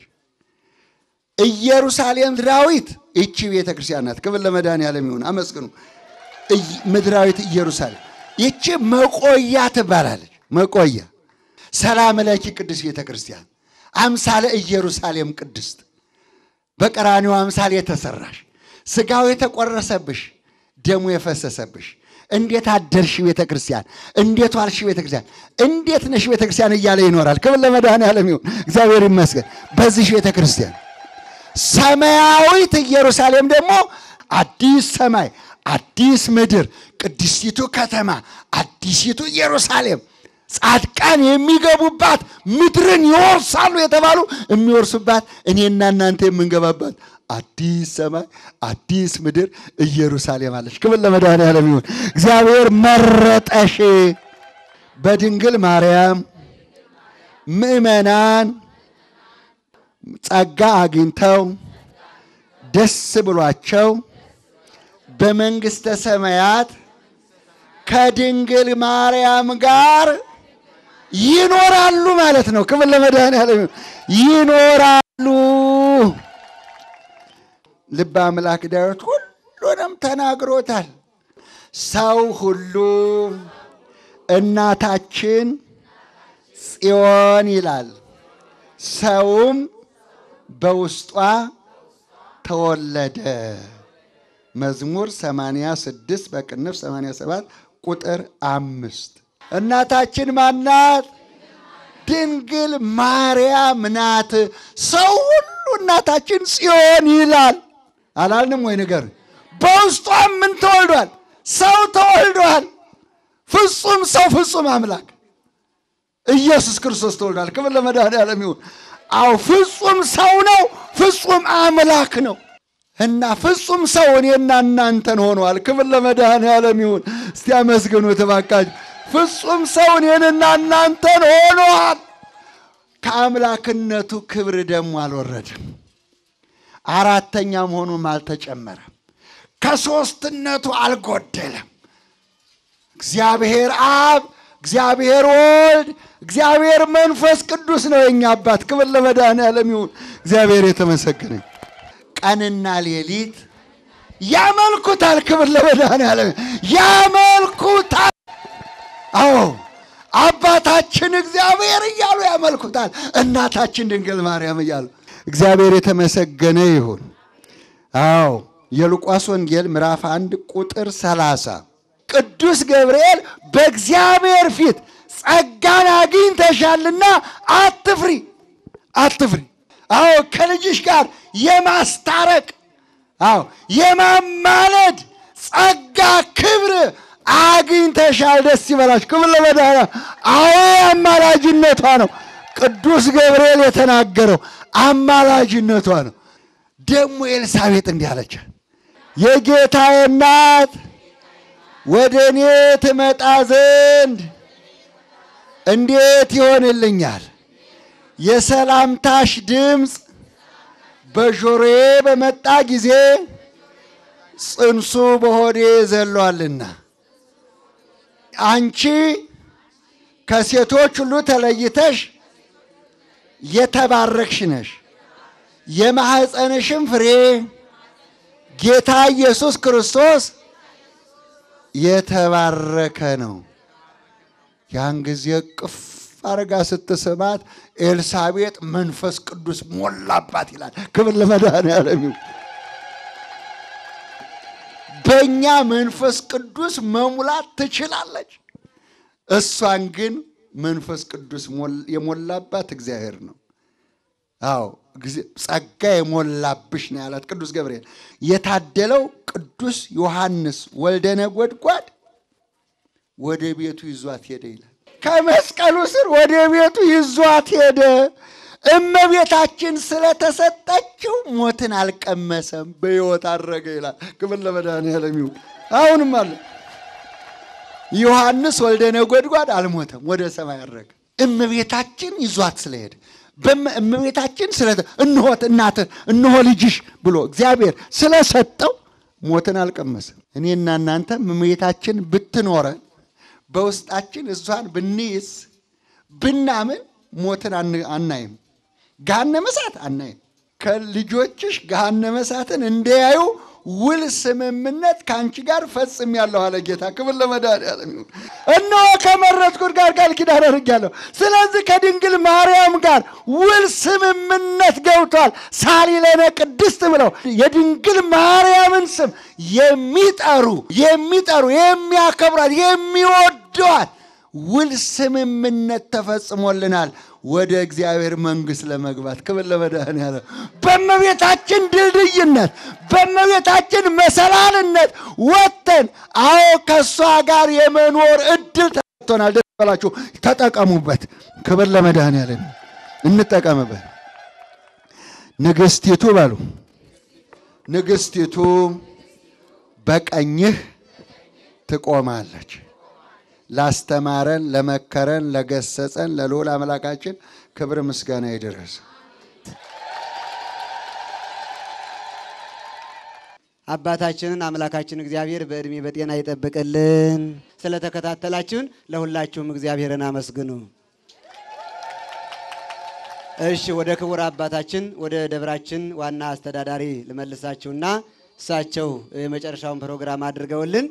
ኢየሩሳሌም ምድራዊት ይቺ ቤተ ክርስቲያን ናት። ክብር ለመድኃኔዓለም ይሁን። አመስግኑ። ምድራዊት ኢየሩሳሌም ይቺ መቆያ ትባላለች። መቆያ ሰላም ለኪ ቅድስት ቤተ ክርስቲያን አምሳለ ኢየሩሳሌም ቅድስት በቀራኒው አምሳል የተሰራሽ ስጋው የተቆረሰብሽ ደሙ የፈሰሰብሽ እንዴት አደርሽ ቤተ ክርስቲያን፣ እንዴት ዋልሽ ቤተ ክርስቲያን፣ እንዴት ነሽ ቤተ ክርስቲያን እያለ ይኖራል። ክብር ለመድኃኔዓለም ይሁን። እግዚአብሔር ይመስገን። በዚህ ቤተ ክርስቲያን ሰማያዊት ኢየሩሳሌም ደግሞ አዲስ ሰማይ፣ አዲስ ምድር፣ ቅድስቲቱ ከተማ፣ አዲሲቱ ኢየሩሳሌም ጻድቃን የሚገቡባት ምድርን ይወርሳሉ የተባሉ የሚወርሱባት እኔና እናንተ የምንገባባት አዲስ ሰማይ አዲስ ምድር ኢየሩሳሌም አለች። ክብር ለመድኃኔዓለም ይሁን። እግዚአብሔር መረጠሽ። በድንግል ማርያም ምእመናን ጸጋ አግኝተው ደስ ብሏቸው በመንግሥተ ሰማያት ከድንግል ማርያም ጋር ይኖራሉ ማለት ነው። ክብር ለመድኃኔዓለም ይኖራሉ። ልበ አምላክ ዳዊት ሁሉንም ተናግሮታል። ሰው ሁሉ እናታችን ጽዮን ይላል። ሰውም በውስጧ ተወለደ። መዝሙር 86 በቅንፍ 87 ቁጥር አምስት እናታችን ማናት? ድንግል ማርያም ናት። ሰው ሁሉ እናታችን ጽዮን ይላል አላልንም ወይ? ነገር በውስጧም ምን ተወልዷል? ሰው ተወልዷል። ፍጹም ሰው ፍጹም አምላክ ኢየሱስ ክርስቶስ ተወልዷል። ክብር ለመድኃኔዓለም ይሁን። አዎ ፍጹም ሰው ነው፣ ፍጹም አምላክ ነው እና ፍጹም ሰው እኔና እናንተን ሆኗል። ክብር ለመድኃኔዓለም ይሁን። እስቲ አመስግኑ እባካችሁ። ፍጹም ሰው እኔንና እናንተን ሆኗል። ከአምላክነቱ ክብር ደግሞ አልወረድም። አራተኛ መሆኑም አልተጨመረም። ከሦስትነቱ አልጎደለም። እግዚአብሔር አብ፣ እግዚአብሔር ወልድ፣ እግዚአብሔር መንፈስ ቅዱስ ነው የኛ አባት። ክብር ለመድኃኔዓለም ይሁን። እግዚአብሔር የተመሰገነ ቀንና ሌሊት ያመልኩታል። ክብር ለመድኃኔዓለም ያመልኩታል። አዎ አባታችን እግዚአብሔር እያሉ ያመልኩታል። እናታችን ድንግል ማርያም እያሉ እግዚአብሔር የተመሰገነ ይሁን። አዎ የሉቃስ ወንጌል ምዕራፍ አንድ ቁጥር ሰላሳ ቅዱስ ገብርኤል በእግዚአብሔር ፊት ጸጋን አግኝተሻልና አትፍሪ፣ አትፍሪ። አዎ ከልጅሽ ጋር የማስታረቅ አዎ የማማለድ ጸጋ ክብር አግኝተሻል። ደስ ይበላሽ። ክብር ለመድኃኒዓለም። አዎ አማላጅነቷ ነው። ቅዱስ ገብርኤል የተናገረው አማላጅነቷ ነው። ደግሞ ኤልሳቤጥ እንዲህ አለቻት፣ የጌታዬ እናት ወደ እኔ ትመጣ ዘንድ እንዴት ይሆንልኛል? የሰላምታሽ ድምፅ በጆሮዬ በመጣ ጊዜ ጽንሱ በሆዴ ዘሏልና አንቺ ከሴቶች ሁሉ ተለይተሽ የተባረክሽ ነሽ፣ የማኅፀንሽም ፍሬ ጌታ ኢየሱስ ክርስቶስ የተባረከ ነው። ያን ጊዜ ቅፍ አረጋ ስትስማት ኤልሳቤጥ መንፈስ ቅዱስ ሞላባት ይላል። ክብር ለመድኃኔዓለም ይሁን። በእኛ መንፈስ ቅዱስ መሙላት ትችላለች። እሷን ግን መንፈስ ቅዱስ የሞላባት እግዚአብሔር ነው። አዎ ጸጋ የሞላብሽ ነው ያላት ቅዱስ ገብርኤል። የታደለው ቅዱስ ዮሐንስ ወልደ ነጎድጓድ ወደ ቤቱ ይዟት ሄደ ይላል። ከመስቀሉ ስር ወደ ቤቱ ይዟት ሄደ። እመቤታችን ስለተሰጠችው ሞትን አልቀመሰም፣ በሕይወት አረገ ይላል። ክብር ለመድኃኔዓለም ይሁን። አሁንም አለ ዮሐንስ ወልደ ነጎድጓድ አልሞተም፣ ወደ ሰማይ አረገ። እመቤታችን ይዟት ስለሄደ እመቤታችን ስለ እንሆት እናትህ እንሆ ልጅሽ ብሎ እግዚአብሔር ስለሰጠው ሞትን አልቀመሰም። እኔና እናንተ እመቤታችን ብትኖረን በውስጣችን እሷን ብንይዝ ብናምን ሞትን አናይም፣ ገሃነመ እሳት አናይም። ከልጆችሽ ገሃነመ እሳትን እንዲያዩ ውል ስምምነት ከአንቺ ጋር ፈጽሜያለሁ አለ ጌታ። ክብር ለመድኃኔዓለም ይሁን። እነሆ ከመረጥኩት ጋር ቃል ኪዳን አድርጌያለሁ። ስለዚህ ከድንግል ማርያም ጋር ውል ስምምነት ገብቷል። ሳሊለነ ቅድስት ብለው የድንግል ማርያምን ስም የሚጠሩ የሚጠሩ የሚያከብሯት የሚወዷት ውል ስምምነት ተፈጽሞልናል ወደ እግዚአብሔር መንግሥት ለመግባት። ክብር ለመድኃኔዓለም። በእመቤታችን ድልድይነት በእመቤታችን መሰላልነት ወጥተን አዎ ከእሷ ጋር የመኖር እድል ተሰጥቶናል። ደስ ይበላችሁ፣ ተጠቀሙበት። ክብር ለመድኃኔዓለም፣ እንጠቀምበት። ንግሥቲቱ በሉ ንግሥቲቱ በቀኝህ ትቆማለች። ላስተማረን፣ ለመከረን፣ ለገሰጸን ለልዑል አምላካችን ክብር ምስጋና ይድረስ። አባታችንን አምላካችን እግዚአብሔር በዕድሜ በጤና ይጠብቅልን። ስለተከታተላችሁን ለሁላችሁም እግዚአብሔርን አመስግኑ። እሺ፣ ወደ ክቡር አባታችን ወደ ደብራችን ዋና አስተዳዳሪ ልመልሳችሁና እሳቸው የመጨረሻውን ፕሮግራም አድርገውልን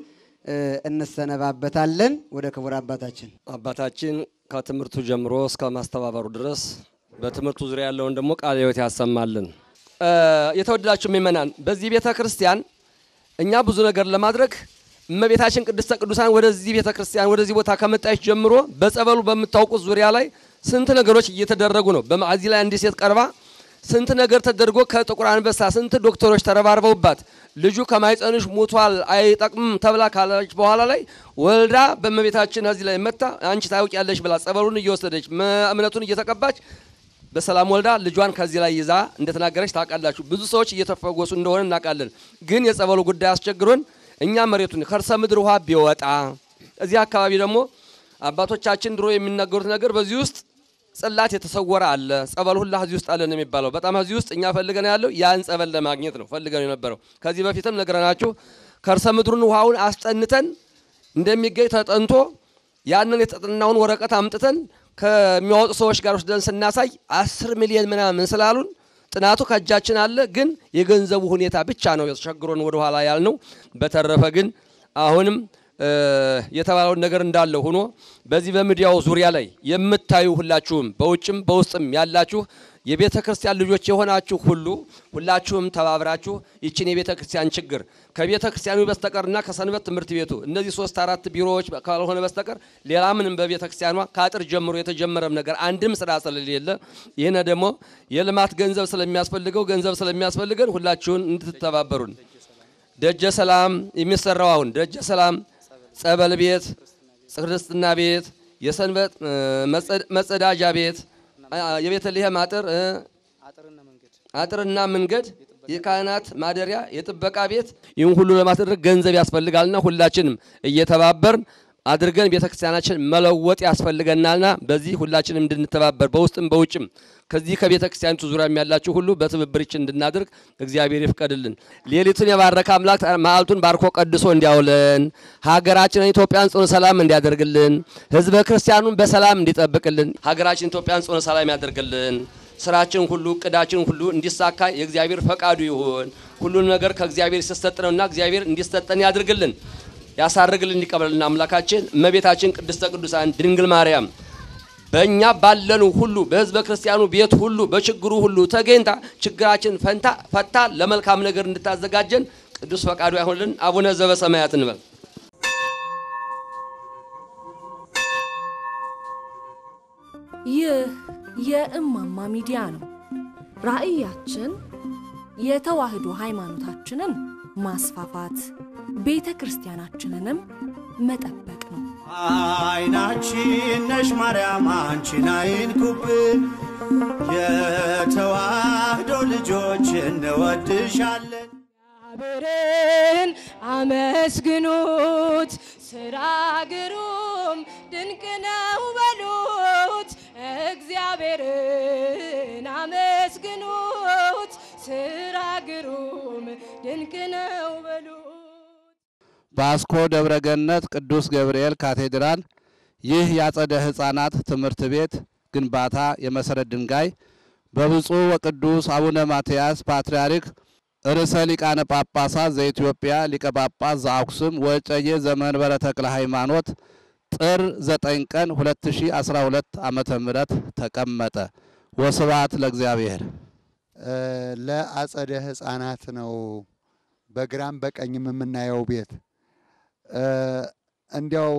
እንሰነባበታለን። ወደ ክቡር አባታችን አባታችን ከትምህርቱ ጀምሮ እስከ ማስተባበሩ ድረስ በትምህርቱ ዙሪያ ያለውን ደግሞ ቃለ ሕይወት ያሰማልን። የተወደዳችሁ ምእመናን፣ በዚህ ቤተ ክርስቲያን እኛ ብዙ ነገር ለማድረግ እመቤታችን ቅድስተ ቅዱሳን ወደዚህ ቤተ ክርስቲያን ወደዚህ ቦታ ከመጣች ጀምሮ በጸበሉ በምታውቁት ዙሪያ ላይ ስንት ነገሮች እየተደረጉ ነው። በማዕዚ ላይ አንዲት ሴት ቀርባ ስንት ነገር ተደርጎ ከጥቁር አንበሳ ስንት ዶክተሮች ተረባርበውባት ልጁ ከማይጸንሽ ሞቷል አይጠቅምም ተብላ ካለች በኋላ ላይ ወልዳ በእመቤታችን እዚህ ላይ መታ አንቺ ታውቂያለሽ ብላ ጸበሉን እየወሰደች እምነቱን እየተቀባች በሰላም ወልዳ ልጇን ከዚህ ላይ ይዛ እንደተናገረች ታውቃላችሁ። ብዙ ሰዎች እየተፈወሱ እንደሆነ እናውቃለን። ግን የጸበሉ ጉዳይ አስቸግሮን እኛ መሬቱን ከርሰ ምድር ውሃ ቢወጣ እዚህ አካባቢ ደግሞ አባቶቻችን ድሮ የሚናገሩት ነገር በዚህ ውስጥ ጽላት የተሰወረ አለ። ጸበል ሁላ እዚህ ውስጥ አለ ነው የሚባለው። በጣም እዚህ ውስጥ እኛ ፈልገን ያለው ያን ጸበል ለማግኘት ነው ፈልገን የነበረው። ከዚህ በፊትም ነግረናችሁ ከርሰ ምድሩን ውሃውን አስጠንተን እንደሚገኝ ተጠንቶ ያንን የተጠናውን ወረቀት አምጥተን ከሚያወጡ ሰዎች ጋር ወስደን ስናሳይ አስር ሚሊዮን ምናምን ስላሉን ጥናቱ ከእጃችን አለ። ግን የገንዘቡ ሁኔታ ብቻ ነው ቸግሮን ወደኋላ ያልነው። በተረፈ ግን አሁንም የተባለውን ነገር እንዳለ ሆኖ በዚህ በሚዲያው ዙሪያ ላይ የምታዩ ሁላችሁም በውጭም በውስጥም ያላችሁ የቤተ ክርስቲያን ልጆች የሆናችሁ ሁሉ ሁላችሁም ተባብራችሁ ይችን የቤተ ክርስቲያን ችግር ከቤተ ክርስቲያኑ በስተቀርና ከሰንበት ትምህርት ቤቱ እነዚህ ሶስት አራት ቢሮዎች ካልሆነ በስተቀር ሌላ ምንም በቤተ ክርስቲያኗ ከአጥር ጀምሮ የተጀመረም ነገር አንድም ስራ ስለሌለ ይህን ደግሞ የልማት ገንዘብ ስለሚያስፈልገው ገንዘብ ስለሚያስፈልገን ሁላችሁን እንድትተባበሩን ደጀ ሰላም የሚሰራው አሁን ደጀ ሰላም ጸበል ቤት፣ ክርስትና ቤት፣ የሰንበት መጸዳጃ ቤት፣ የቤተልሔም አጥር አጥርና መንገድ፣ የካህናት ማደሪያ፣ የጥበቃ ቤት ይህን ሁሉ ለማስደረግ ገንዘብ ያስፈልጋልና ሁላችንም እየተባበርን አድርገን ቤተ ክርስቲያናችን መለወጥ ያስፈልገናልና በዚህ ሁላችንም እንድንተባበር በውስጥም በውጭም ከዚህ ከቤተ ክርስቲያኒቱ ዙሪያም ያላችሁ ሁሉ በትብብርችን እንድናደርግ እግዚአብሔር ይፍቀድልን። ሌሊቱን የባረከ አምላክ መዓልቱን ባርኮ ቀድሶ እንዲያውለን ሀገራችንን ኢትዮጵያን ጽኑ ሰላም እንዲያደርግልን ሕዝበ ክርስቲያኑን በሰላም እንዲጠብቅልን ሀገራችን ኢትዮጵያን ጽኑ ሰላም ያደርግልን። ስራችን ሁሉ እቅዳችን ሁሉ እንዲሳካ የእግዚአብሔር ፈቃዱ ይሁን። ሁሉን ነገር ከእግዚአብሔር ሲሰጥ ነውና እግዚአብሔር እንዲሰጠን ያድርግልን ያሳርግልን እንዲቀበልን አምላካችን እመቤታችን ቅድስተ ቅዱሳን ድንግል ማርያም በእኛ ባለኑ ሁሉ በህዝበ ክርስቲያኑ ቤት ሁሉ በችግሩ ሁሉ ተገኝታ ችግራችን ፈንታ ፈታ ለመልካም ነገር እንድታዘጋጀን ቅዱስ ፈቃዱ ያሁንልን። አቡነ ዘበሰማያት እንበል። ይህ የእማማ ሚዲያ ነው። ራዕያችን የተዋህዶ ሃይማኖታችንን ማስፋፋት፣ ቤተ ክርስቲያናችንንም መጠበቅ ነው። አይናችን ነሽ ማርያም አንቺን አይንኩብን፣ የተዋህዶ ልጆች እንወድሻለን። እግዚአብሔርን አመስግኑት፣ ስራ ግሩም ድንቅ ነው በሉት። እግዚአብሔርን አመስግኑት፣ ስራ ግሩም ድንቅ ነው በሉት። በአስኮ ደብረ ገነት ቅዱስ ገብርኤል ካቴድራል ይህ የአጸደ ሕፃናት ትምህርት ቤት ግንባታ የመሰረት ድንጋይ በብፁዕ ወቅዱስ አቡነ ማትያስ ፓትርያርክ ርዕሰ ሊቃነ ጳጳሳት ዘኢትዮጵያ ሊቀ ጳጳስ ዘአክሱም ወዕጨጌ ዘመንበረ ተክለ ሃይማኖት ጥር 9 ቀን 2012 ዓመተ ምህረት ተቀመጠ። ወስብሐት ለእግዚአብሔር። ለአጸደ ሕፃናት ነው በግራም በቀኝም የምናየው ቤት እንዲያው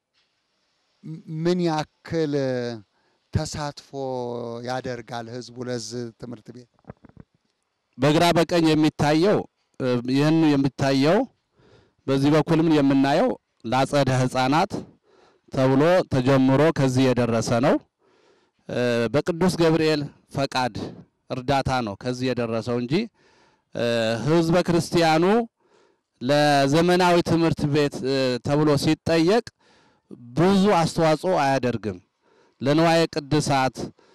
ምን ያክል ተሳትፎ ያደርጋል ህዝቡ ለዚህ ትምህርት ቤት? በግራ በቀኝ የሚታየው ይህን የሚታየው በዚህ በኩልም የምናየው ለአጸደ ሕፃናት ተብሎ ተጀምሮ ከዚህ የደረሰ ነው። በቅዱስ ገብርኤል ፈቃድ እርዳታ ነው ከዚህ የደረሰው እንጂ ህዝበ ክርስቲያኑ ለዘመናዊ ትምህርት ቤት ተብሎ ሲጠየቅ ብዙ አስተዋጽኦ አያደርግም። ለንዋየ ቅድሳት፣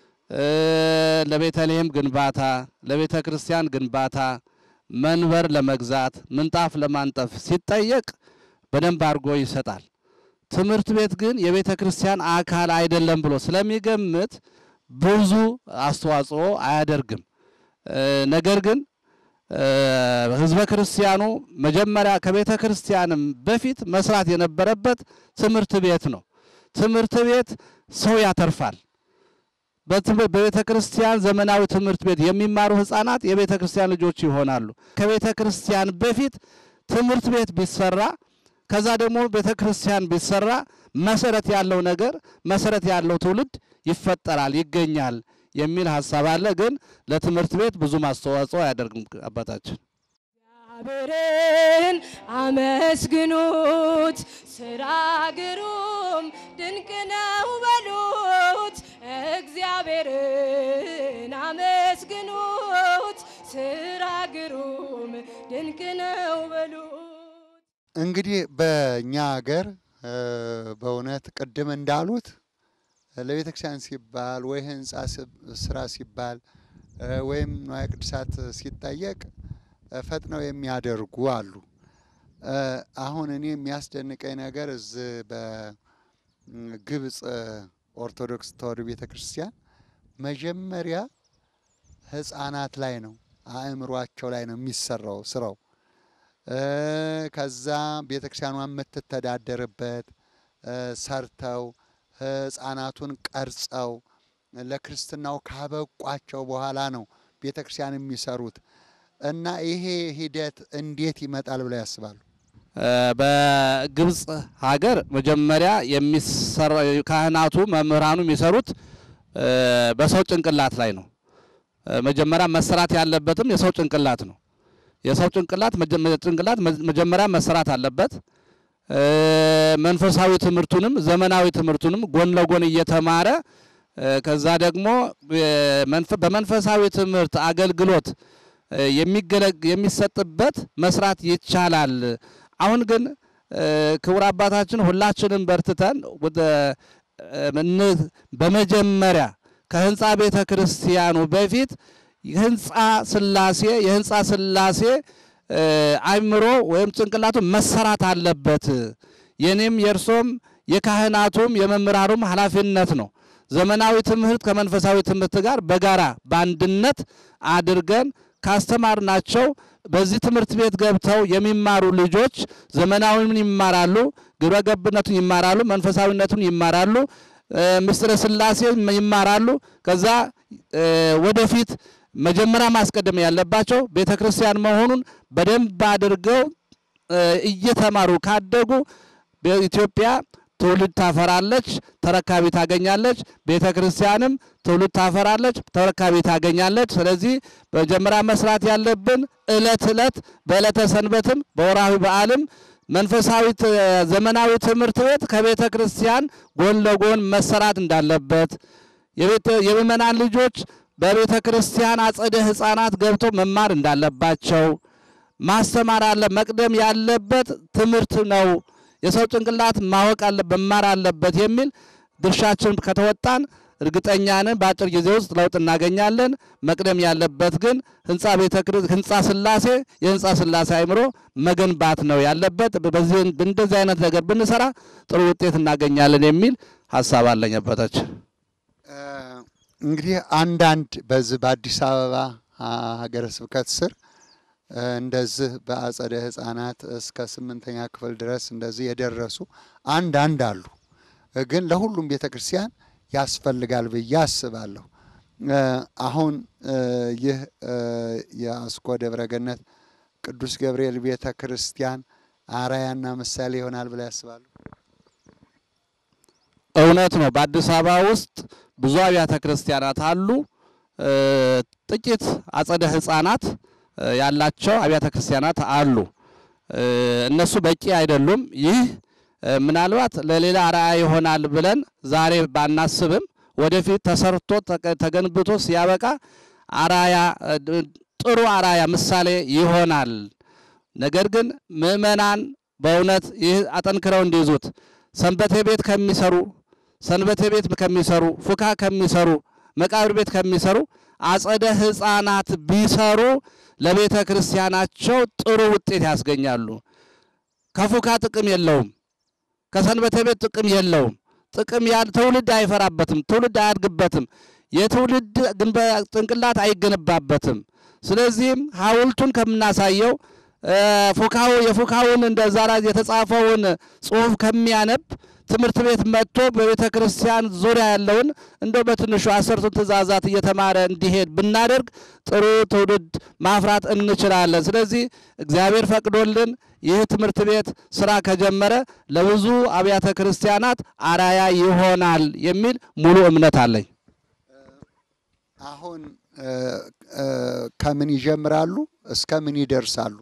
ለቤተልሔም ግንባታ፣ ለቤተ ክርስቲያን ግንባታ፣ መንበር ለመግዛት፣ ምንጣፍ ለማንጠፍ ሲጠየቅ በደንብ አድርጎ ይሰጣል። ትምህርት ቤት ግን የቤተ ክርስቲያን አካል አይደለም ብሎ ስለሚገምት ብዙ አስተዋጽኦ አያደርግም። ነገር ግን ህዝበ ክርስቲያኑ መጀመሪያ ከቤተ ክርስቲያንም በፊት መስራት የነበረበት ትምህርት ቤት ነው። ትምህርት ቤት ሰው ያተርፋል። በቤተ ክርስቲያን ዘመናዊ ትምህርት ቤት የሚማሩ ህፃናት የቤተ ክርስቲያን ልጆች ይሆናሉ። ከቤተ ክርስቲያን በፊት ትምህርት ቤት ቢሰራ ከዛ ደግሞ ቤተ ክርስቲያን ቢሰራ መሰረት ያለው ነገር መሰረት ያለው ትውልድ ይፈጠራል፣ ይገኛል የሚል ሀሳብ አለ። ግን ለትምህርት ቤት ብዙም አስተዋጽኦ አያደርግም አባታችን። እግዚአብሔርን አመስግኑት፣ ስራ ግሩም ድንቅ ነው በሉት። እግዚአብሔርን አመስግኑት፣ ስራ ግሩም ድንቅ ነው በሉት። እንግዲህ በእኛ ሀገር በእውነት ቅድም እንዳሉት ለቤተ ክርስቲያን ሲባል ወይ ህንፃ ስራ ሲባል ወይም ንዋየ ቅድሳት ሲጠየቅ ፈጥነው የሚያደርጉ አሉ። አሁን እኔ የሚያስደንቀኝ ነገር እዚህ በግብፅ ኦርቶዶክስ ተዋሕዶ ቤተ ክርስቲያን መጀመሪያ ህፃናት ላይ ነው አእምሯቸው ላይ ነው የሚሰራው ስራው። ከዛ ቤተ ክርስቲያኗ የምትተዳደርበት ሰርተው ህፃናቱን ቀርጸው ለክርስትናው ካበቋቸው በኋላ ነው ቤተ ክርስቲያን የሚሰሩት እና ይሄ ሂደት እንዴት ይመጣል ብለው ያስባሉ? በግብፅ ሀገር መጀመሪያ የሚሰራ ካህናቱ መምህራኑ የሚሰሩት በሰው ጭንቅላት ላይ ነው። መጀመሪያ መሰራት ያለበትም የሰው ጭንቅላት ነው። የሰው ጭንቅላት ጭንቅላት መጀመሪያ መሰራት አለበት። መንፈሳዊ ትምህርቱንም ዘመናዊ ትምህርቱንም ጎን ለጎን እየተማረ ከዛ ደግሞ በመንፈሳዊ ትምህርት አገልግሎት የሚሰጥበት መስራት ይቻላል። አሁን ግን እ፣ ክቡር አባታችን ሁላችንም በርትተን ወደ እ፣ እን- በመጀመሪያ ከህንፃ ቤተ ክርስቲያኑ በፊት ህንፃ ስላሴ የህንፃ ስላሴ እ፣ አእምሮ ወይም ጭንቅላቱ መሰራት አለበት። የኔም የእርሶም የካህናቱም የመምህራኑም ኃላፊነት ነው። ዘመናዊ ትምህርት ከመንፈሳዊ ትምህርት ጋር በጋራ በአንድነት አድርገን ካስተማርናቸው በዚህ ትምህርት ቤት ገብተው የሚማሩ ልጆች ዘመናዊውን ይማራሉ፣ ግብረ ገብነቱን ይማራሉ፣ መንፈሳዊነቱን ይማራሉ፣ እ፣ ምስጢረ ስላሴ ይማራሉ። ከዛ እ፣ ወደፊት መጀመሪያ ማስቀደም ያለባቸው ቤተ ክርስቲያን መሆኑን በደንብ አድርገው እ፣ እየተማሩ ካደጉ በኢትዮጵያ ትውልድ ታፈራለች፣ ተረካቢ ታገኛለች። ቤተ ክርስቲያንም ትውልድ ታፈራለች፣ ተረካቢ ታገኛለች። ስለዚህ መጀመሪያ መስራት ያለብን እለት እለት በዕለተ ሰንበትም በወርሃዊ በዓልም መንፈሳዊ ት- ዘመናዊ ትምህርት ቤት ከቤተ ክርስቲያን ጎን ለጎን መሰራት እንዳለበት የቤተ- የምእመናን ልጆች በቤተ ክርስቲያን አጸደ ሕፃናት ገብተው መማር እንዳለባቸው ማስተማር አለ። መቅደም ያለበት ትምህርት ነው። የሰው ጭንቅላት ማወቅ አለ መማር አለበት የሚል ድርሻችን ከተወጣን እርግጠኛ ነን በአጭር ጊዜ ውስጥ ለውጥ እናገኛለን። መቅደም ያለበት ግን ህንፃ ቤተ ክርስ- ህንፃ ስላሴ የህንፃ ስላሴ አእምሮ መገንባት ነው ያለበት። በዚህ እንደዚህ አይነት ነገር ብንሰራ ጥሩ ውጤት እናገኛለን የሚል ሀሳብ አለኝ አባታችን። እ፣ እንግዲህ አንዳንድ በዚህ በአዲስ አበባ አ፣ ሀገረ ስብከት ስር እ፣ እንደዚህ በአጸደ ህፃናት እስከ ስምንተኛ ክፍል ድረስ እንደዚህ የደረሱ አንዳንድ አሉ። እ፣ ግን ለሁሉም ቤተ ክርስቲያን ያስፈልጋል ብዬ አስባለሁ። እ፣ አሁን እ፣ ይህ እ፣ የአስኮ ደብረ ገነት ቅዱስ ገብርኤል ቤተ ክርስቲያን አራያና ምሳሌ ይሆናል ብላ ያስባሉ? እውነት ነው። በአዲስ አበባ ውስጥ ብዙ አብያተ ክርስቲያናት አሉ። እ፣ ጥቂት አጸደ ህፃናት እ፣ ያላቸው አብያተ ክርስቲያናት አሉ። እ፣ እነሱ በቂ አይደሉም። ይህ እ፣ ምናልባት ለሌላ አርአያ ይሆናል ብለን ዛሬ ባናስብም ወደፊት ተሰርቶ ተቀ- ተገንብቶ ሲያበቃ አራያ እ፣ ድ- ጥሩ አራያ ምሳሌ ይሆናል። ነገር ግን ምእመናን በእውነት ይህ አጠንክረው እንዲይዙት ሰንበቴ ቤት ከሚሰሩ ሰንበቴ ቤት ከሚሰሩ ፉካ ከሚሰሩ መቃብር ቤት ከሚሰሩ አጸደ ህፃናት ቢሰሩ ለቤተ ክርስቲያናቸው ጥሩ ውጤት ያስገኛሉ። ከፉካ ጥቅም የለውም። ከሰንበቴ ቤት ጥቅም የለውም። ጥቅም ያ ትውልድ አይፈራበትም። ትውልድ አያድግበትም። የትውልድ ግንበ ጭንቅላት አይገነባበትም። ስለዚህም ሐውልቱን ከምናሳየው እ፣ ፉካው የፉካውን እንደ ዛራ የተጻፈውን ጽሑፍ ከሚያነብ ትምህርት ቤት መጥቶ በቤተ ክርስቲያን ዙሪያ ያለውን እንደው በትንሹ አስርቱን ትእዛዛት እየተማረ እንዲሄድ ብናደርግ ጥሩ ትውልድ ማፍራት እንችላለን። ስለዚህ እግዚአብሔር ፈቅዶልን ይህ ትምህርት ቤት ስራ ከጀመረ ለብዙ አብያተ ክርስቲያናት አራያ ይሆናል የሚል ሙሉ እምነት አለኝ። አሁን እ፣ እ፣ ከምን ይጀምራሉ እስከ ምን ይደርሳሉ?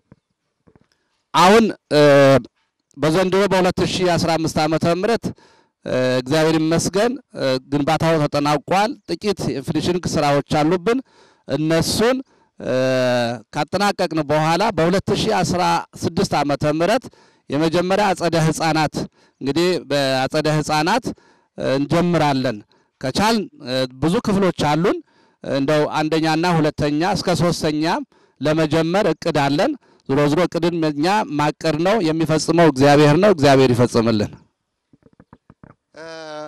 አሁን እ፣ በዘንድሮ በ2015 ዓመተ ምህረት እ፣ እግዚአብሔር ይመስገን እ፣ ግንባታው ተጠናቋል። ጥቂት የፊኒሽንግ ስራዎች አሉብን። እነሱን እ፣ ካጠናቀቅን በኋላ በ2016 ዓመተ ምህረት የመጀመሪያ አጸደ ህፃናት እንግዲህ በአጸደ ህፃናት እ፣ እንጀምራለን። ከቻል ብዙ ክፍሎች አሉን። እንደው አንደኛና ሁለተኛ እስከ ሶስተኛ ለመጀመር እቅድ አለን። ዞሮ ዞሮ እቅድን እኛ ማቀድ ነው፣ የሚፈጽመው እግዚአብሔር ነው። እግዚአብሔር ይፈጽምልን። እ፣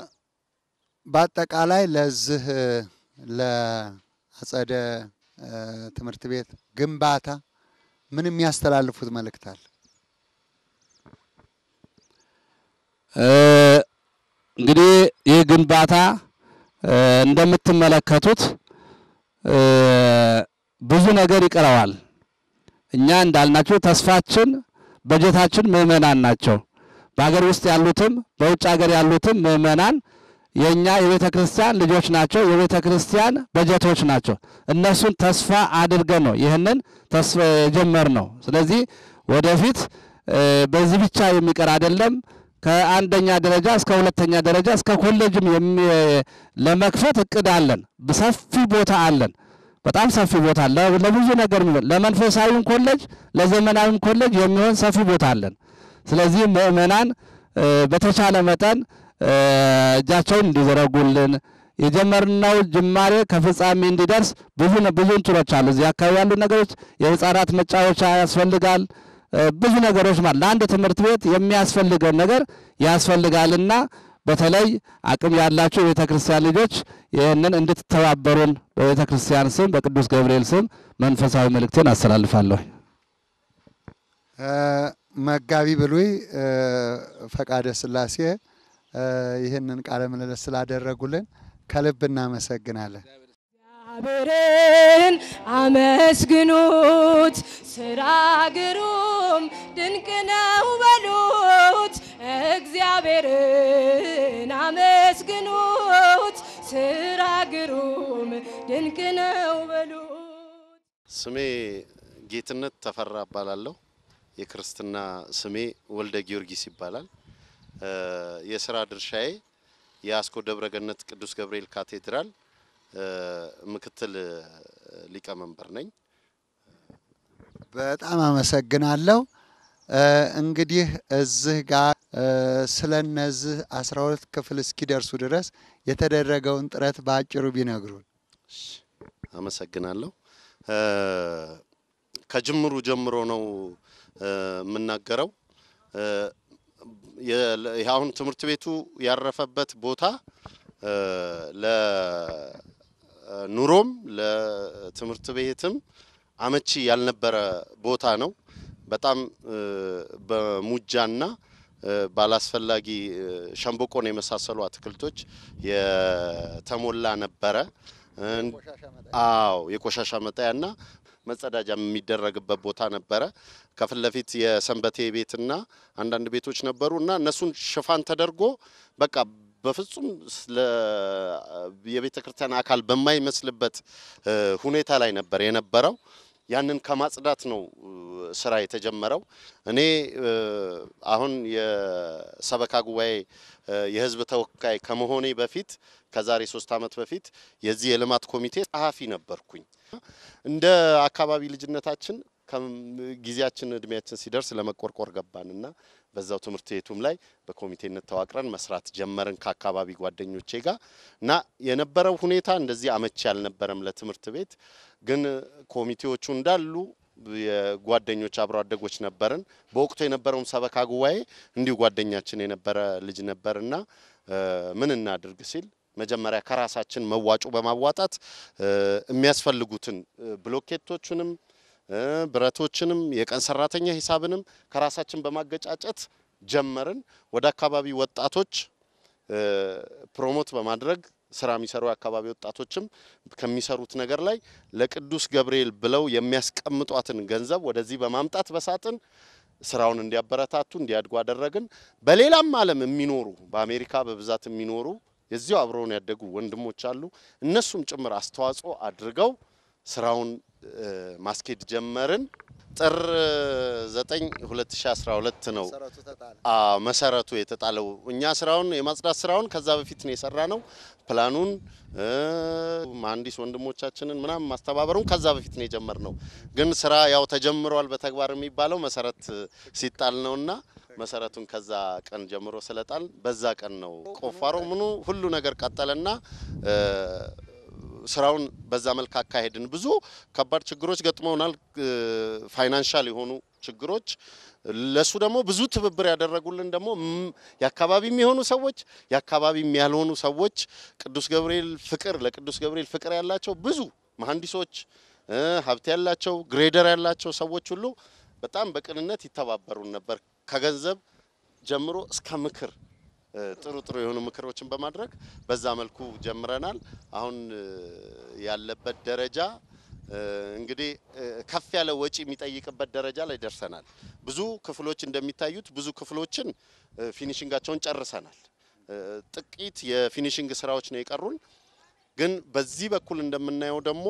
በአጠቃላይ ለዚህ እ፣ ለአጸደ እ፣ ትምህርት ቤት ግንባታ ምን የሚያስተላልፉት መልእክት አለ? እ፣ እንግዲህ ይህ ግንባታ እ፣ እንደምትመለከቱት እ፣ ብዙ ነገር ይቀረዋል። እኛ እንዳልናቸው ተስፋችን በጀታችን ምእመናን ናቸው። በሀገር ውስጥ ያሉትም በውጭ ሀገር ያሉትም ምእመናን የእኛ የቤተ ክርስቲያን ልጆች ናቸው። የቤተ ክርስቲያን በጀቶች ናቸው። እነሱን ተስፋ አድርገን ነው ይህንን ተስፋ የጀመርነው። ስለዚህ ወደፊት እ፣ በዚህ ብቻ የሚቀር አይደለም። ከአንደኛ ደረጃ እስከ ሁለተኛ ደረጃ እስከ ኮሌጅም የሚ- ለመክፈት እቅድ አለን። ሰፊ ቦታ አለን። በጣም ሰፊ ቦታ አለ። ለብዙ ነገር የሚሆን ለመንፈሳዊም ኮሌጅ ለዘመናዊም ኮሌጅ የሚሆን ሰፊ ቦታ አለን። ስለዚህ ምእመናን እ፣ በተቻለ መጠን እ፣ እጃቸውን እንዲዘረጉልን የጀመርነው ጅማሬ ከፍጻሜ እንዲደርስ ብዙ ነ- ብዙ እንትኖች አሉ። እዚህ አካባቢ ያሉ ነገሮች የህፃናት መጫወቻ ያስፈልጋል። እ፣ ብዙ ነገሮች ማለት ለአንድ ትምህርት ቤት የሚያስፈልገውን ነገር ያስፈልጋልና በተለይ አቅም ያላቸው የቤተ ክርስቲያን ልጆች ይህንን እንድትተባበሩን በቤተ ክርስቲያን ስም በቅዱስ ገብርኤል ስም መንፈሳዊ መልእክቴን አስተላልፋለሁ። እ፣ መጋቢ ብሉይ እ፣ ፈቃደ ሥላሴ እ፣ ይህንን ቃለ ምልልስ ስላደረጉልን ከልብ እናመሰግናለን። እግዚአብሔርን አመስግኑት፣ ስራ ግሩም ድንቅ ነው በሉት። እግዚአብሔርን አመስግኑት፣ ስራ ግሩም ድንቅ ነው በሉት። ስሜ ጌትነት ተፈራ እባላለሁ። የክርስትና ስሜ ወልደ ጊዮርጊስ ይባላል። እ፣ የስራ ድርሻዬ የአስኮ ደብረ ገነት ቅዱስ ገብርኤል ካቴድራል እ፣ ምክትል እ፣ ሊቀመንበር ነኝ። በጣም አመሰግናለሁ። እ፣ እንግዲህ እዚህ ጋር እ፣ ስለ እነዚህ አስራ ሁለት ክፍል እስኪደርሱ ድረስ የተደረገውን ጥረት በአጭሩ ቢነግሩን። አመሰግናለሁ። እ፣ ከጅምሩ ጀምሮ ነው እ፣ የምናገረው። እ፣ የ- ይህ አሁን ትምህርት ቤቱ ያረፈበት ቦታ እ፣ ለኑሮም ለትምህርት ቤትም አመቺ ያልነበረ ቦታ ነው። በጣም እ፣ በሙጃና እ፣ ባላስፈላጊ እ፣ ሸንበቆን የመሳሰሉ አትክልቶች የተሞላ ነበረ። እን- አዎ የቆሻሻ መጣያና መጸዳጃ የሚደረግበት ቦታ ነበረ። ከፊት ለፊት የሰንበቴ ቤትና አንዳንድ ቤቶች ነበሩ እና እነሱን ሽፋን ተደርጎ በቃ በፍጹም ስለ የቤተ ክርስቲያን አካል በማይመስልበት እ፣ ሁኔታ ላይ ነበር የነበረው። ያንን ከማጽዳት ነው እ፣ ስራ የተጀመረው። እኔ እ፣ አሁን የሰበካ ጉባኤ እ፣ የህዝብ ተወካይ ከመሆኔ በፊት ከዛሬ ሶስት ዓመት በፊት የዚህ የልማት ኮሚቴ ጸሐፊ ነበርኩኝ። እንደ አካባቢ ልጅነታችን ከም- ጊዜያችን እድሜያችን ሲደርስ ለመቆርቆር ገባንና በዛው ትምህርት ቤቱም ላይ በኮሚቴነት ተዋቅረን መስራት ጀመርን ከአካባቢ ጓደኞቼ ጋር እና የነበረው ሁኔታ እንደዚህ አመቺ አልነበረም ለትምህርት ቤት። ግን ኮሚቴዎቹ እንዳሉ የጓደኞች አብሮ አደጎች ነበርን። በወቅቱ የነበረውም ሰበካ ጉባኤ እንዲሁ ጓደኛችን የነበረ ልጅ ነበርና እ፣ ምን እናድርግ ሲል መጀመሪያ ከራሳችን መዋጮ በማዋጣት እ፣ የሚያስፈልጉትን እ፣ ብሎኬቶቹንም እ፣ ብረቶችንም የቀን ሰራተኛ ሂሳብንም ከራሳችን በማገጫጨት ጀመርን። ወደ አካባቢ ወጣቶች እ፣ ፕሮሞት በማድረግ ስራ የሚሰሩ የአካባቢ ወጣቶችም ከሚሰሩት ነገር ላይ ለቅዱስ ገብርኤል ብለው የሚያስቀምጧትን ገንዘብ ወደዚህ በማምጣት በሳጥን ስራውን እንዲያበረታቱ እንዲያድጉ አደረግን። በሌላም ዓለም የሚኖሩ በአሜሪካ በብዛት የሚኖሩ የዚሁ አብረውን ያደጉ ወንድሞች አሉ። እነሱም ጭምር አስተዋጽኦ አድርገው ስራውን እ፣ ማስኬድ ጀመርን። ጥር 9 2012 ነው አዎ መሰረቱ የተጣለው። እኛ ስራውን የማጽዳት ስራውን ከዛ በፊት ነው የሰራ ነው። ፕላኑን እ፣ መሀንዲስ ወንድሞቻችንን ምናምን ማስተባበሩን ከዛ በፊት ነው የጀመርነው። ግን ስራ ያው ተጀምሯል በተግባር የሚባለው መሰረት ሲጣል ነውና መሰረቱን ከዛ ቀን ጀምሮ ስለጣል በዛ ቀን ነው ቆፋሮ ምኑ ሁሉ ነገር ቀጠለና እ፣ ስራውን በዛ መልክ አካሄድን። ብዙ ከባድ ችግሮች ገጥመውናል። ፋይናንሻል የሆኑ ችግሮች ለሱ ደግሞ ብዙ ትብብር ያደረጉልን ደግሞ ም- የአካባቢም የሆኑ ሰዎች የአካባቢም ያልሆኑ ሰዎች ቅዱስ ገብርኤል ፍቅር ለቅዱስ ገብርኤል ፍቅር ያላቸው ብዙ መሀንዲሶች እ፣ ሀብት ያላቸው ግሬደር ያላቸው ሰዎች ሁሉ በጣም በቅንነት ይተባበሩን ነበር ከገንዘብ ጀምሮ እስከ ምክር እ፣ ጥሩ ጥሩ የሆኑ ምክሮችን በማድረግ በዛ መልኩ ጀምረናል። አሁን እ፣ ያለበት ደረጃ እ፣ እንግዲህ እ፣ ከፍ ያለ ወጪ የሚጠይቅበት ደረጃ ላይ ደርሰናል። ብዙ ክፍሎች እንደሚታዩት ብዙ ክፍሎችን እ፣ ፊኒሽንጋቸውን ጨርሰናል። እ፣ ጥቂት የፊኒሽንግ ስራዎች ነው የቀሩን። ግን በዚህ በኩል እንደምናየው ደግሞ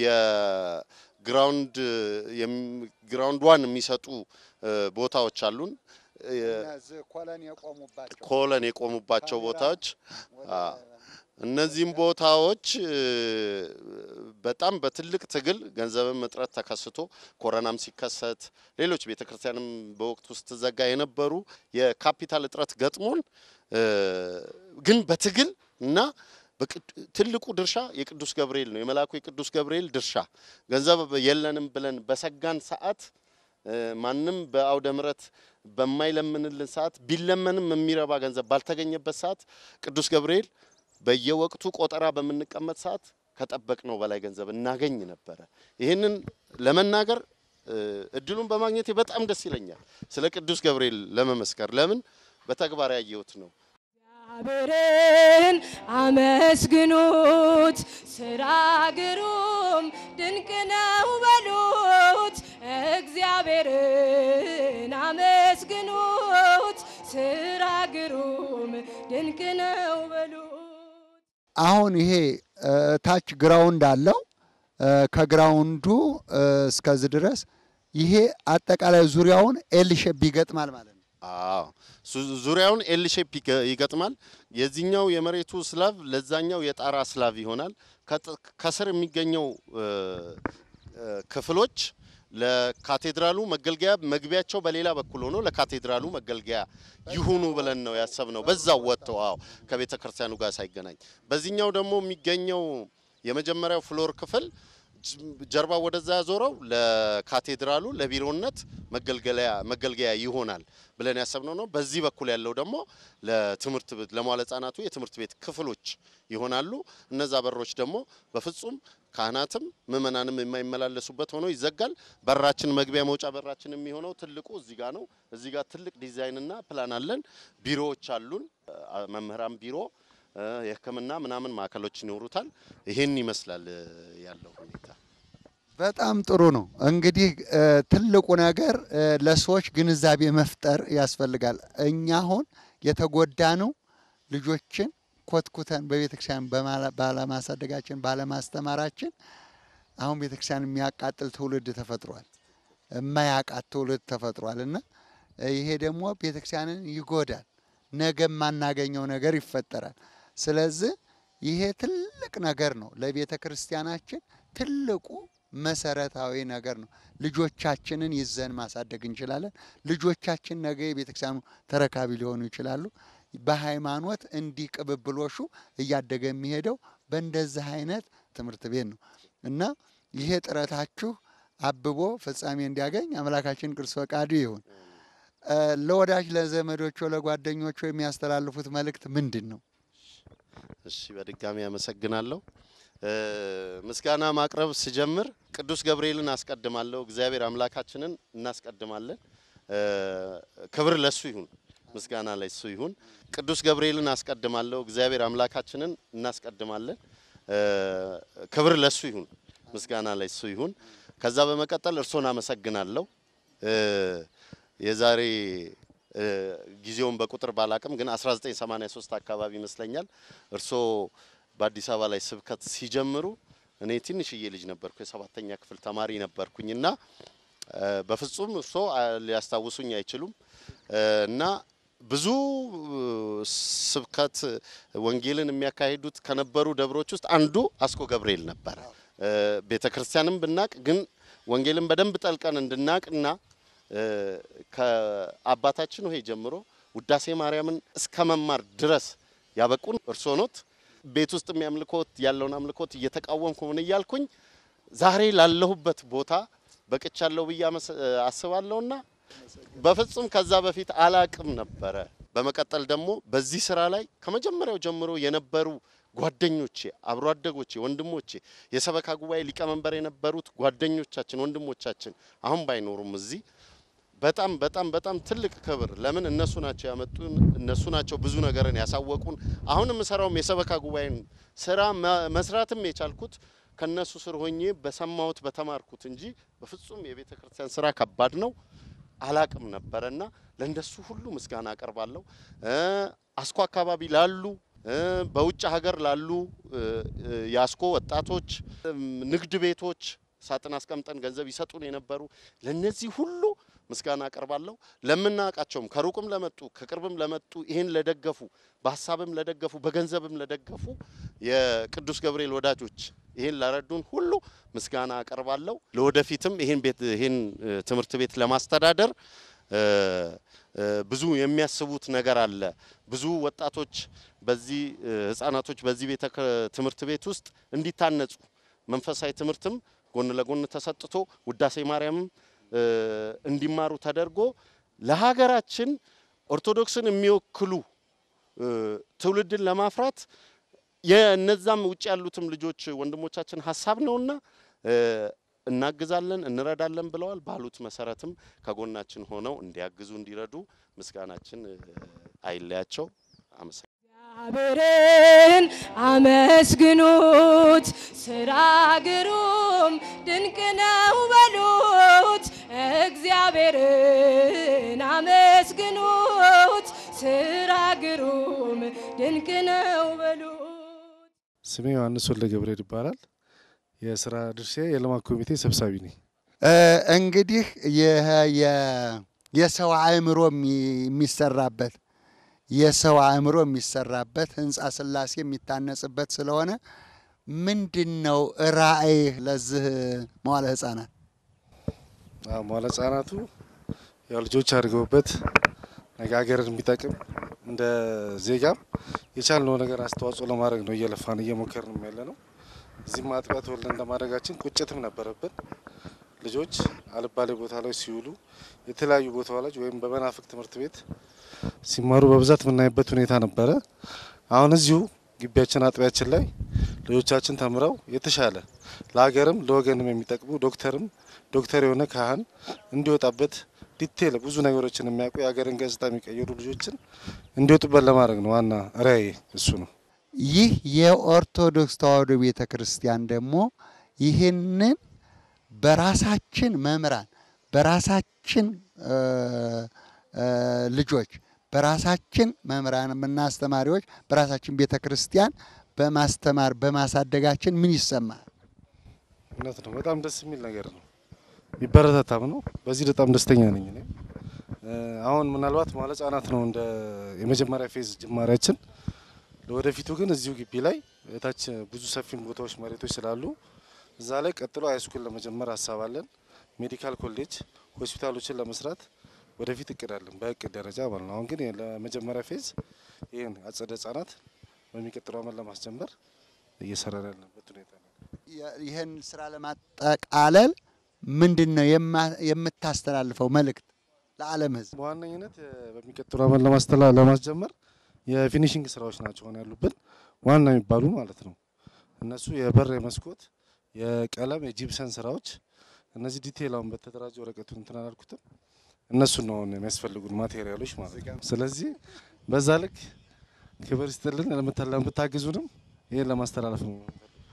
የግራውንድ የም- ግራውንድ ዋን የሚሰጡ እ፣ ቦታዎች አሉን። እ፣ እነዚህ ኮለን የቆሙባቸው ኮለን የቆሙባቸው ካሜራ ቦታዎች ወደ አ፣ እነዚህም ቦታዎች እ፣ በጣም በትልቅ ትግል ገንዘብም እጥረት ተከስቶ ኮረናም ሲከሰት ሌሎች ቤተ ክርስቲያንም በወቅቱ ስትዘጋ የነበሩ የካፒታል እጥረት ገጥሞን እ፣ ግን በትግል እና በቅድ- ትልቁ ድርሻ የቅዱስ ገብርኤል ነው። የመልአኩ የቅዱስ ገብርኤል ድርሻ ገንዘብ የለንም ብለን በሰጋን ሰዓት እ፣ ማንም በአውደ ምሕረት በማይለምንልን ሰዓት ቢለመንም የሚረባ ገንዘብ ባልተገኘበት ሰዓት ቅዱስ ገብርኤል በየወቅቱ ቆጠራ በምንቀመጥ ሰዓት ከጠበቅነው በላይ ገንዘብ እናገኝ ነበረ። ይህንን ለመናገር እ፣ እድሉን በማግኘቴ በጣም ደስ ይለኛል። ስለ ቅዱስ ገብርኤል ለመመስከር ለምን በተግባር ያየሁት ነው። እግዚአብሔርን አመስግኑት፣ ስራ ግሩም ድንቅ ነው በሉት። እግዚአብሔርን አመስግኑት፣ ስራ ግሩም ድንቅ ነው በሉት። አሁን ይሄ እ፣ ታች ግራውንድ አለው እ፣ ከግራውንዱ እ፣ እስከዚህ ድረስ ይሄ አጠቃላይ ዙሪያውን ኤል ሼፕ ይገጥማል ማለት ነው። አዎ ዙ- ዙሪያውን ኤል ሼፕ ይገ- ይገጥማል። የዚህኛው የመሬቱ ስላቭ ለዛኛው የጣራ ስላቭ ይሆናል። ከጥ- ከስር የሚገኘው እ፣ እ፣ ክፍሎች ለካቴድራሉ መገልገያ መግቢያቸው በሌላ በኩል ሆኖ ለካቴድራሉ መገልገያ ይሁኑ ብለን ነው ያሰብነው። በዛው ወጥተው አዎ ከቤተ ክርስቲያኑ ጋር ሳይገናኝ። በዚህኛው ደግሞ የሚገኘው የመጀመሪያው ፍሎር ክፍል ጅ- ጀርባው ወደዛ ያዞረው ለካቴድራሉ ለቢሮነት መገልገያ መገልገያ ይሆናል ብለን ያሰብነው ነው። በዚህ በኩል ያለው ደግሞ ለትምህርት ቤት ለመዋለ ሕጻናቱ የትምህርት ቤት ክፍሎች ይሆናሉ። እነዛ በሮች ደግሞ በፍጹም ካህናትም ምእመናንም የማይመላለሱበት ሆኖ ይዘጋል። በራችን መግቢያ መውጫ በራችን የሚሆነው ትልቁ እዚህ ጋር ነው። እዚህ ጋር ትልቅ ዲዛይንና ፕላን አለን። ቢሮዎች አሉን። አ- መምህራን ቢሮ እ፣ የሕክምና ምናምን ማዕከሎች ይኖሩታል። ይሄን ይመስላል እ፣ ያለው ሁኔታ። በጣም ጥሩ ነው። እንግዲህ እ፣ ትልቁ ነገር እ፣ ለሰዎች ግንዛቤ መፍጠር ያስፈልጋል። እኛ አሁን የተጎዳነው ልጆችን ኮትኩተን በቤተክርስቲያን በማላ- ባለማሳደጋችን ባለማስተማራችን አሁን ቤተክርስቲያን የሚያቃጥል ትውልድ ተፈጥሯል። የማያቃት ትውልድ ተፈጥሯል እና ይሄ ደግሞ ቤተክርስቲያንን ይጎዳል። ነገ የማናገኘው ነገር ይፈጠራል። ስለዚህ ይሄ ትልቅ ነገር ነው ለቤተ ክርስቲያናችን ትልቁ መሰረታዊ ነገር ነው። ልጆቻችንን ይዘን ማሳደግ እንችላለን። ልጆቻችን ነገ የቤተክርስቲያኑ ተረካቢ ሊሆኑ ይችላሉ። በሃይማኖት እንዲህ ቅብብሎሹ እያደገ የሚሄደው በእንደዚህ አይነት ትምህርት ቤት ነው እና ይሄ ጥረታችሁ አብቦ ፍጻሜ እንዲያገኝ አምላካችን ቅዱስ ፈቃዱ ይሁን። እ፣ ለወዳጅ ለዘመዶቹ፣ ለጓደኞቹ የሚያስተላልፉት መልእክት ምንድን ነው? እሺ በድጋሚ አመሰግናለሁ። እ፣ ምስጋና ማቅረብ ስጀምር ቅዱስ ገብርኤልን አስቀድማለሁ። እግዚአብሔር አምላካችንን እናስቀድማለን። እ፣ ክብር ለሱ ይሁን፣ ምስጋና ለሱ ይሁን። ቅዱስ ገብርኤልን አስቀድማለሁ። እግዚአብሔር አምላካችንን እናስቀድማለን። እ፣ ክብር ለሱ ይሁን፣ ምስጋና ለሱ ይሁን። ከዛ በመቀጠል እርሶን አመሰግናለሁ። እ፣ የዛሬ እ፣ ጊዜውን በቁጥር ባላቅም ግን 1983 አካባቢ ይመስለኛል እርሶ በአዲስ አበባ ላይ ስብከት ሲጀምሩ እኔ ትንሽዬ ልጅ ነበርኩ፣ የሰባተኛ ክፍል ተማሪ ነበርኩኝና እ፣ በፍጹም እርሶ አ፣ ሊያስታውሱኝ አይችሉም እ፣ እና ብዙ እ፣ ስብከት ወንጌልን የሚያካሂዱት ከነበሩ ደብሮች ውስጥ አንዱ አስኮ ገብርኤል ነበረ። ቤተ ክርስቲያንም ብናቅ ግን ወንጌልን በደንብ ጠልቀን እንድናቅና እ፣ ከአባታችን ሆይ ጀምሮ ውዳሴ ማርያምን እስከ መማር ድረስ ያበቁን እርስዎ ኖት። ቤት ውስጥ የሚያምልኮት ያለውን አምልኮት እየተቃወምኩ ምን እያልኩኝ ዛሬ ላለሁበት ቦታ በቅቻለሁ ብዬ አመስ- አስባለሁና በፍጹም ከዛ በፊት አላቅም ነበረ። በመቀጠል ደግሞ በዚህ ስራ ላይ ከመጀመሪያው ጀምሮ የነበሩ ጓደኞቼ፣ አብሮ አደጎቼ፣ ወንድሞቼ የሰበካ ጉባኤ ሊቀመንበር የነበሩት ጓደኞቻችን፣ ወንድሞቻችን አሁን ባይኖሩም እዚህ በጣም በጣም በጣም ትልቅ ክብር። ለምን እነሱ ናቸው ያመጡን፣ እነሱ ናቸው ብዙ ነገርን ያሳወቁን። አሁን የምሰራውም የሰበካ ጉባኤን ስራ መ- መስራትም የቻልኩት ከነሱ ስር ሆኜ በሰማሁት በተማርኩት እንጂ በፍጹም የቤተ ክርስቲያን ስራ ከባድ ነው አላቅም ነበረና ለእንደሱ ሁሉ ምስጋና አቀርባለሁ። እ፣ አስኮ አካባቢ ላሉ እ፣ በውጭ ሀገር ላሉ እ፣ እ፣ የአስኮ ወጣቶች እም፣ ንግድ ቤቶች ሳጥን አስቀምጠን ገንዘብ ይሰጡን የነበሩ ለነዚህ ሁሉ ምስጋና አቀርባለሁ። ለምናውቃቸውም ከሩቅም ለመጡ ከቅርብም ለመጡ ይህን ለደገፉ በሀሳብም ለደገፉ በገንዘብም ለደገፉ የቅዱስ ገብርኤል ወዳጆች ይህን ላረዱን ሁሉ ምስጋና አቀርባለሁ። ለወደፊትም ይህን ቤት ይህን ትምህርት ቤት ለማስተዳደር ብዙ የሚያስቡት ነገር አለ። ብዙ ወጣቶች በዚህ ህጻናቶች በዚህ ቤተ ትምህርት ቤት ውስጥ እንዲታነጹ መንፈሳዊ ትምህርትም ጎን ለጎን ተሰጥቶ ውዳሴ ማርያምም እንዲማሩ ተደርጎ ለሀገራችን ኦርቶዶክስን የሚወክሉ ትውልድን ለማፍራት የነዛም ውጭ ያሉትም ልጆች ወንድሞቻችን ሀሳብ ነውና እናግዛለን፣ እንረዳለን ብለዋል። ባሉት መሰረትም ከጎናችን ሆነው እንዲያግዙ እንዲረዱ ምስጋናችን አይለያቸው። አመሰግናለሁ። እግዚአብሔርን አመስግኑት፣ ስራ ግሩም ድንቅ ነው በሉት። እግዚአብሔርን አመስግኑት፣ ስራ ግሩም ድንቅ ነው በሉት። ስሜ ዮሐንስ ወልደ ገብርኤል ይባላል። የስራ ድርሻ የልማት ኮሚቴ ሰብሳቢ ነኝ። እንግዲህ ይህ የ- የሰው አእምሮ የሚ- የሚሰራበት የሰው አእምሮ የሚሰራበት ህንፃ ስላሴ የሚታነጽበት ስለሆነ ምንድን ነው ራእይህ ለዚህ መዋለ ህፃናት? አዎ፣ መዋለ ህጻናቱ ያው ልጆች አድርገውበት ነገ ሀገርን የሚጠቅም እንደ ዜጋም የቻልነው ነገር አስተዋጽኦ ለማድረግ ነው እየለፋን እየሞከርን ያለ ነው። እዚህም አጥቢያ ተወልደን እንደማድረጋችን ቁጭትም ነበረብን። ልጆች አልባሌ ቦታ ላይ ሲውሉ የተለያዩ ቦታዎች ወይም በመናፍቅ ትምህርት ቤት ሲማሩ በብዛት የምናይበት ሁኔታ ነበረ። አሁን እዚሁ ግቢያችን አጥቢያችን ላይ ልጆቻችን ተምረው የተሻለ ለሀገርም ለወገንም የሚጠቅሙ ዶክተርም ዶክተር የሆነ ካህን እንዲወጣበት ዲቴል ብዙ ነገሮችን የሚያውቁ የሀገርን ገጽታ የሚቀይሩ ልጆችን እንዲወጡበት ለማድረግ ነው። ዋና ራዕይ እሱ ነው። ይህ የኦርቶዶክስ ተዋሕዶ ቤተ ክርስቲያን ደግሞ ይህንን በራሳችን መምህራን በራሳችን እ እ ልጆች በራሳችን መምህራንና አስተማሪዎች በራሳችን ቤተ ክርስቲያን በማስተማር በማሳደጋችን ምን ይሰማል? እውነት ነው። በጣም ደስ የሚል ነገር ነው። የሚበረታታም ነው። በዚህ በጣም ደስተኛ ነኝ እኔ። እ አሁን ምናልባት መዋለ ህጻናት ነው እንደ የመጀመሪያ ፌዝ ጅማሬያችን። ለወደፊቱ ግን እዚሁ ግቢ ላይ እታች ብዙ ሰፊም ቦታዎች መሬቶች ስላሉ እዛ ላይ ቀጥሎ ሃይስኩል ለመጀመር ሀሳብ አለን። ሜዲካል ኮሌጅ ሆስፒታሎችን ለመስራት ወደፊት እቅድ አለን፣ በእቅድ ደረጃ ማለት ነው። አሁን ግን ለመጀመሪያ ፌዝ ይህን አጸደ ህጻናት በሚቀጥለው አመት ለማስጀመር እየሰራን ያለበት ሁኔታ ነው። የ- ይህን ስራ ለማጠቃለል ምንድን ነው የማ- የምታስተላልፈው መልእክት ለዓለም ህዝብ? በዋነኝነት እ፣ በሚቀጥለው አመት ለማስተላ ለማስጀመር የፊኒሽንግ ስራዎች ናቸው ሆነ ያሉብን ዋና የሚባሉ ማለት ነው። እነሱ የበር የመስኮት፣ የቀለም፣ የጂፕሰን ስራዎች እነዚህ ዲቴይል አሁን በተደራጀ ወረቀቱን እንትን አላልኩትም። እነሱን ነው አሁን የሚያስፈልጉን ማቴሪያሎች ማለት ነው። ስለዚህ በዛ ልክ ክብር ይስጥልን ለምታ- ለምታግዙንም ይህን ለማስተላለፍ ነው።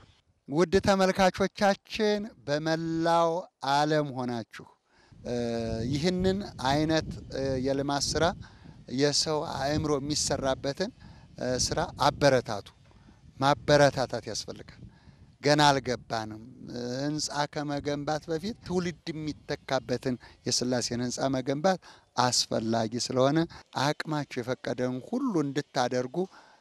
ውድ ተመልካቾቻችን በመላው ዓለም ሆናችሁ እ፣ ይህንን አይነት እ፣ የልማት ስራ የሰው አእምሮ የሚሰራበትን እ፣ ስራ አበረታቱ። ማበረታታት ያስፈልጋል። ገና አልገባንም። እ፣ ህንፃ ከመገንባት በፊት ትውልድ የሚተካበትን የስላሴን ህንፃ መገንባት አስፈላጊ ስለሆነ አቅማችሁ የፈቀደውን ሁሉ እንድታደርጉ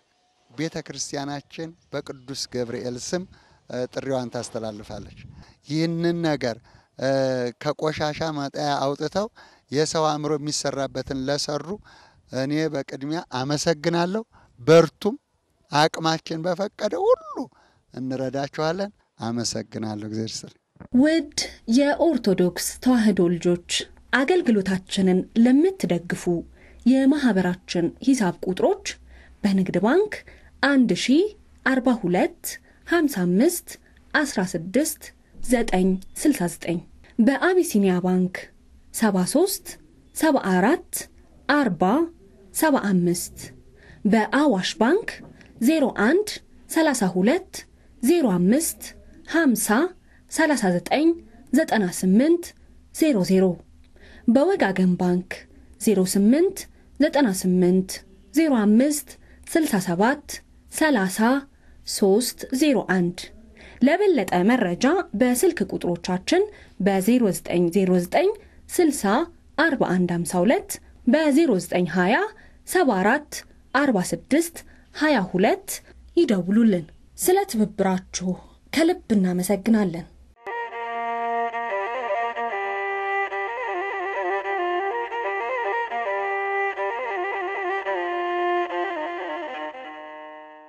ቤተ ክርስቲያናችን በቅዱስ ገብርኤል ስም እ፣ ጥሪዋን ታስተላልፋለች። ይህንን ነገር እ፣ ከቆሻሻ መጣያ አውጥተው የሰው አእምሮ የሚሰራበትን ለሰሩ እኔ በቅድሚያ አመሰግናለሁ። በርቱም፣ አቅማችን በፈቀደ ሁሉ እንረዳችኋለን። አመሰግናለሁ። እግዚአብሔር ይስጥልኝ። ውድ የኦርቶዶክስ ተዋሕዶ ልጆች አገልግሎታችንን ለምትደግፉ የማኅበራችን ሂሳብ ቁጥሮች በንግድ ባንክ 1042 55 16 969 በአቢሲኒያ ባንክ 73 74 40 75 በአዋሽ ባንክ 01 32 05 50 39 98 00 በወጋገን ባንክ 08 98 05 67 30 301 ለበለጠ መረጃ በስልክ ቁጥሮቻችን በ0909 60 4152 በ0920 74 46 22 ይደውሉልን። ስለ ትብብራችሁ ከልብ እናመሰግናለን።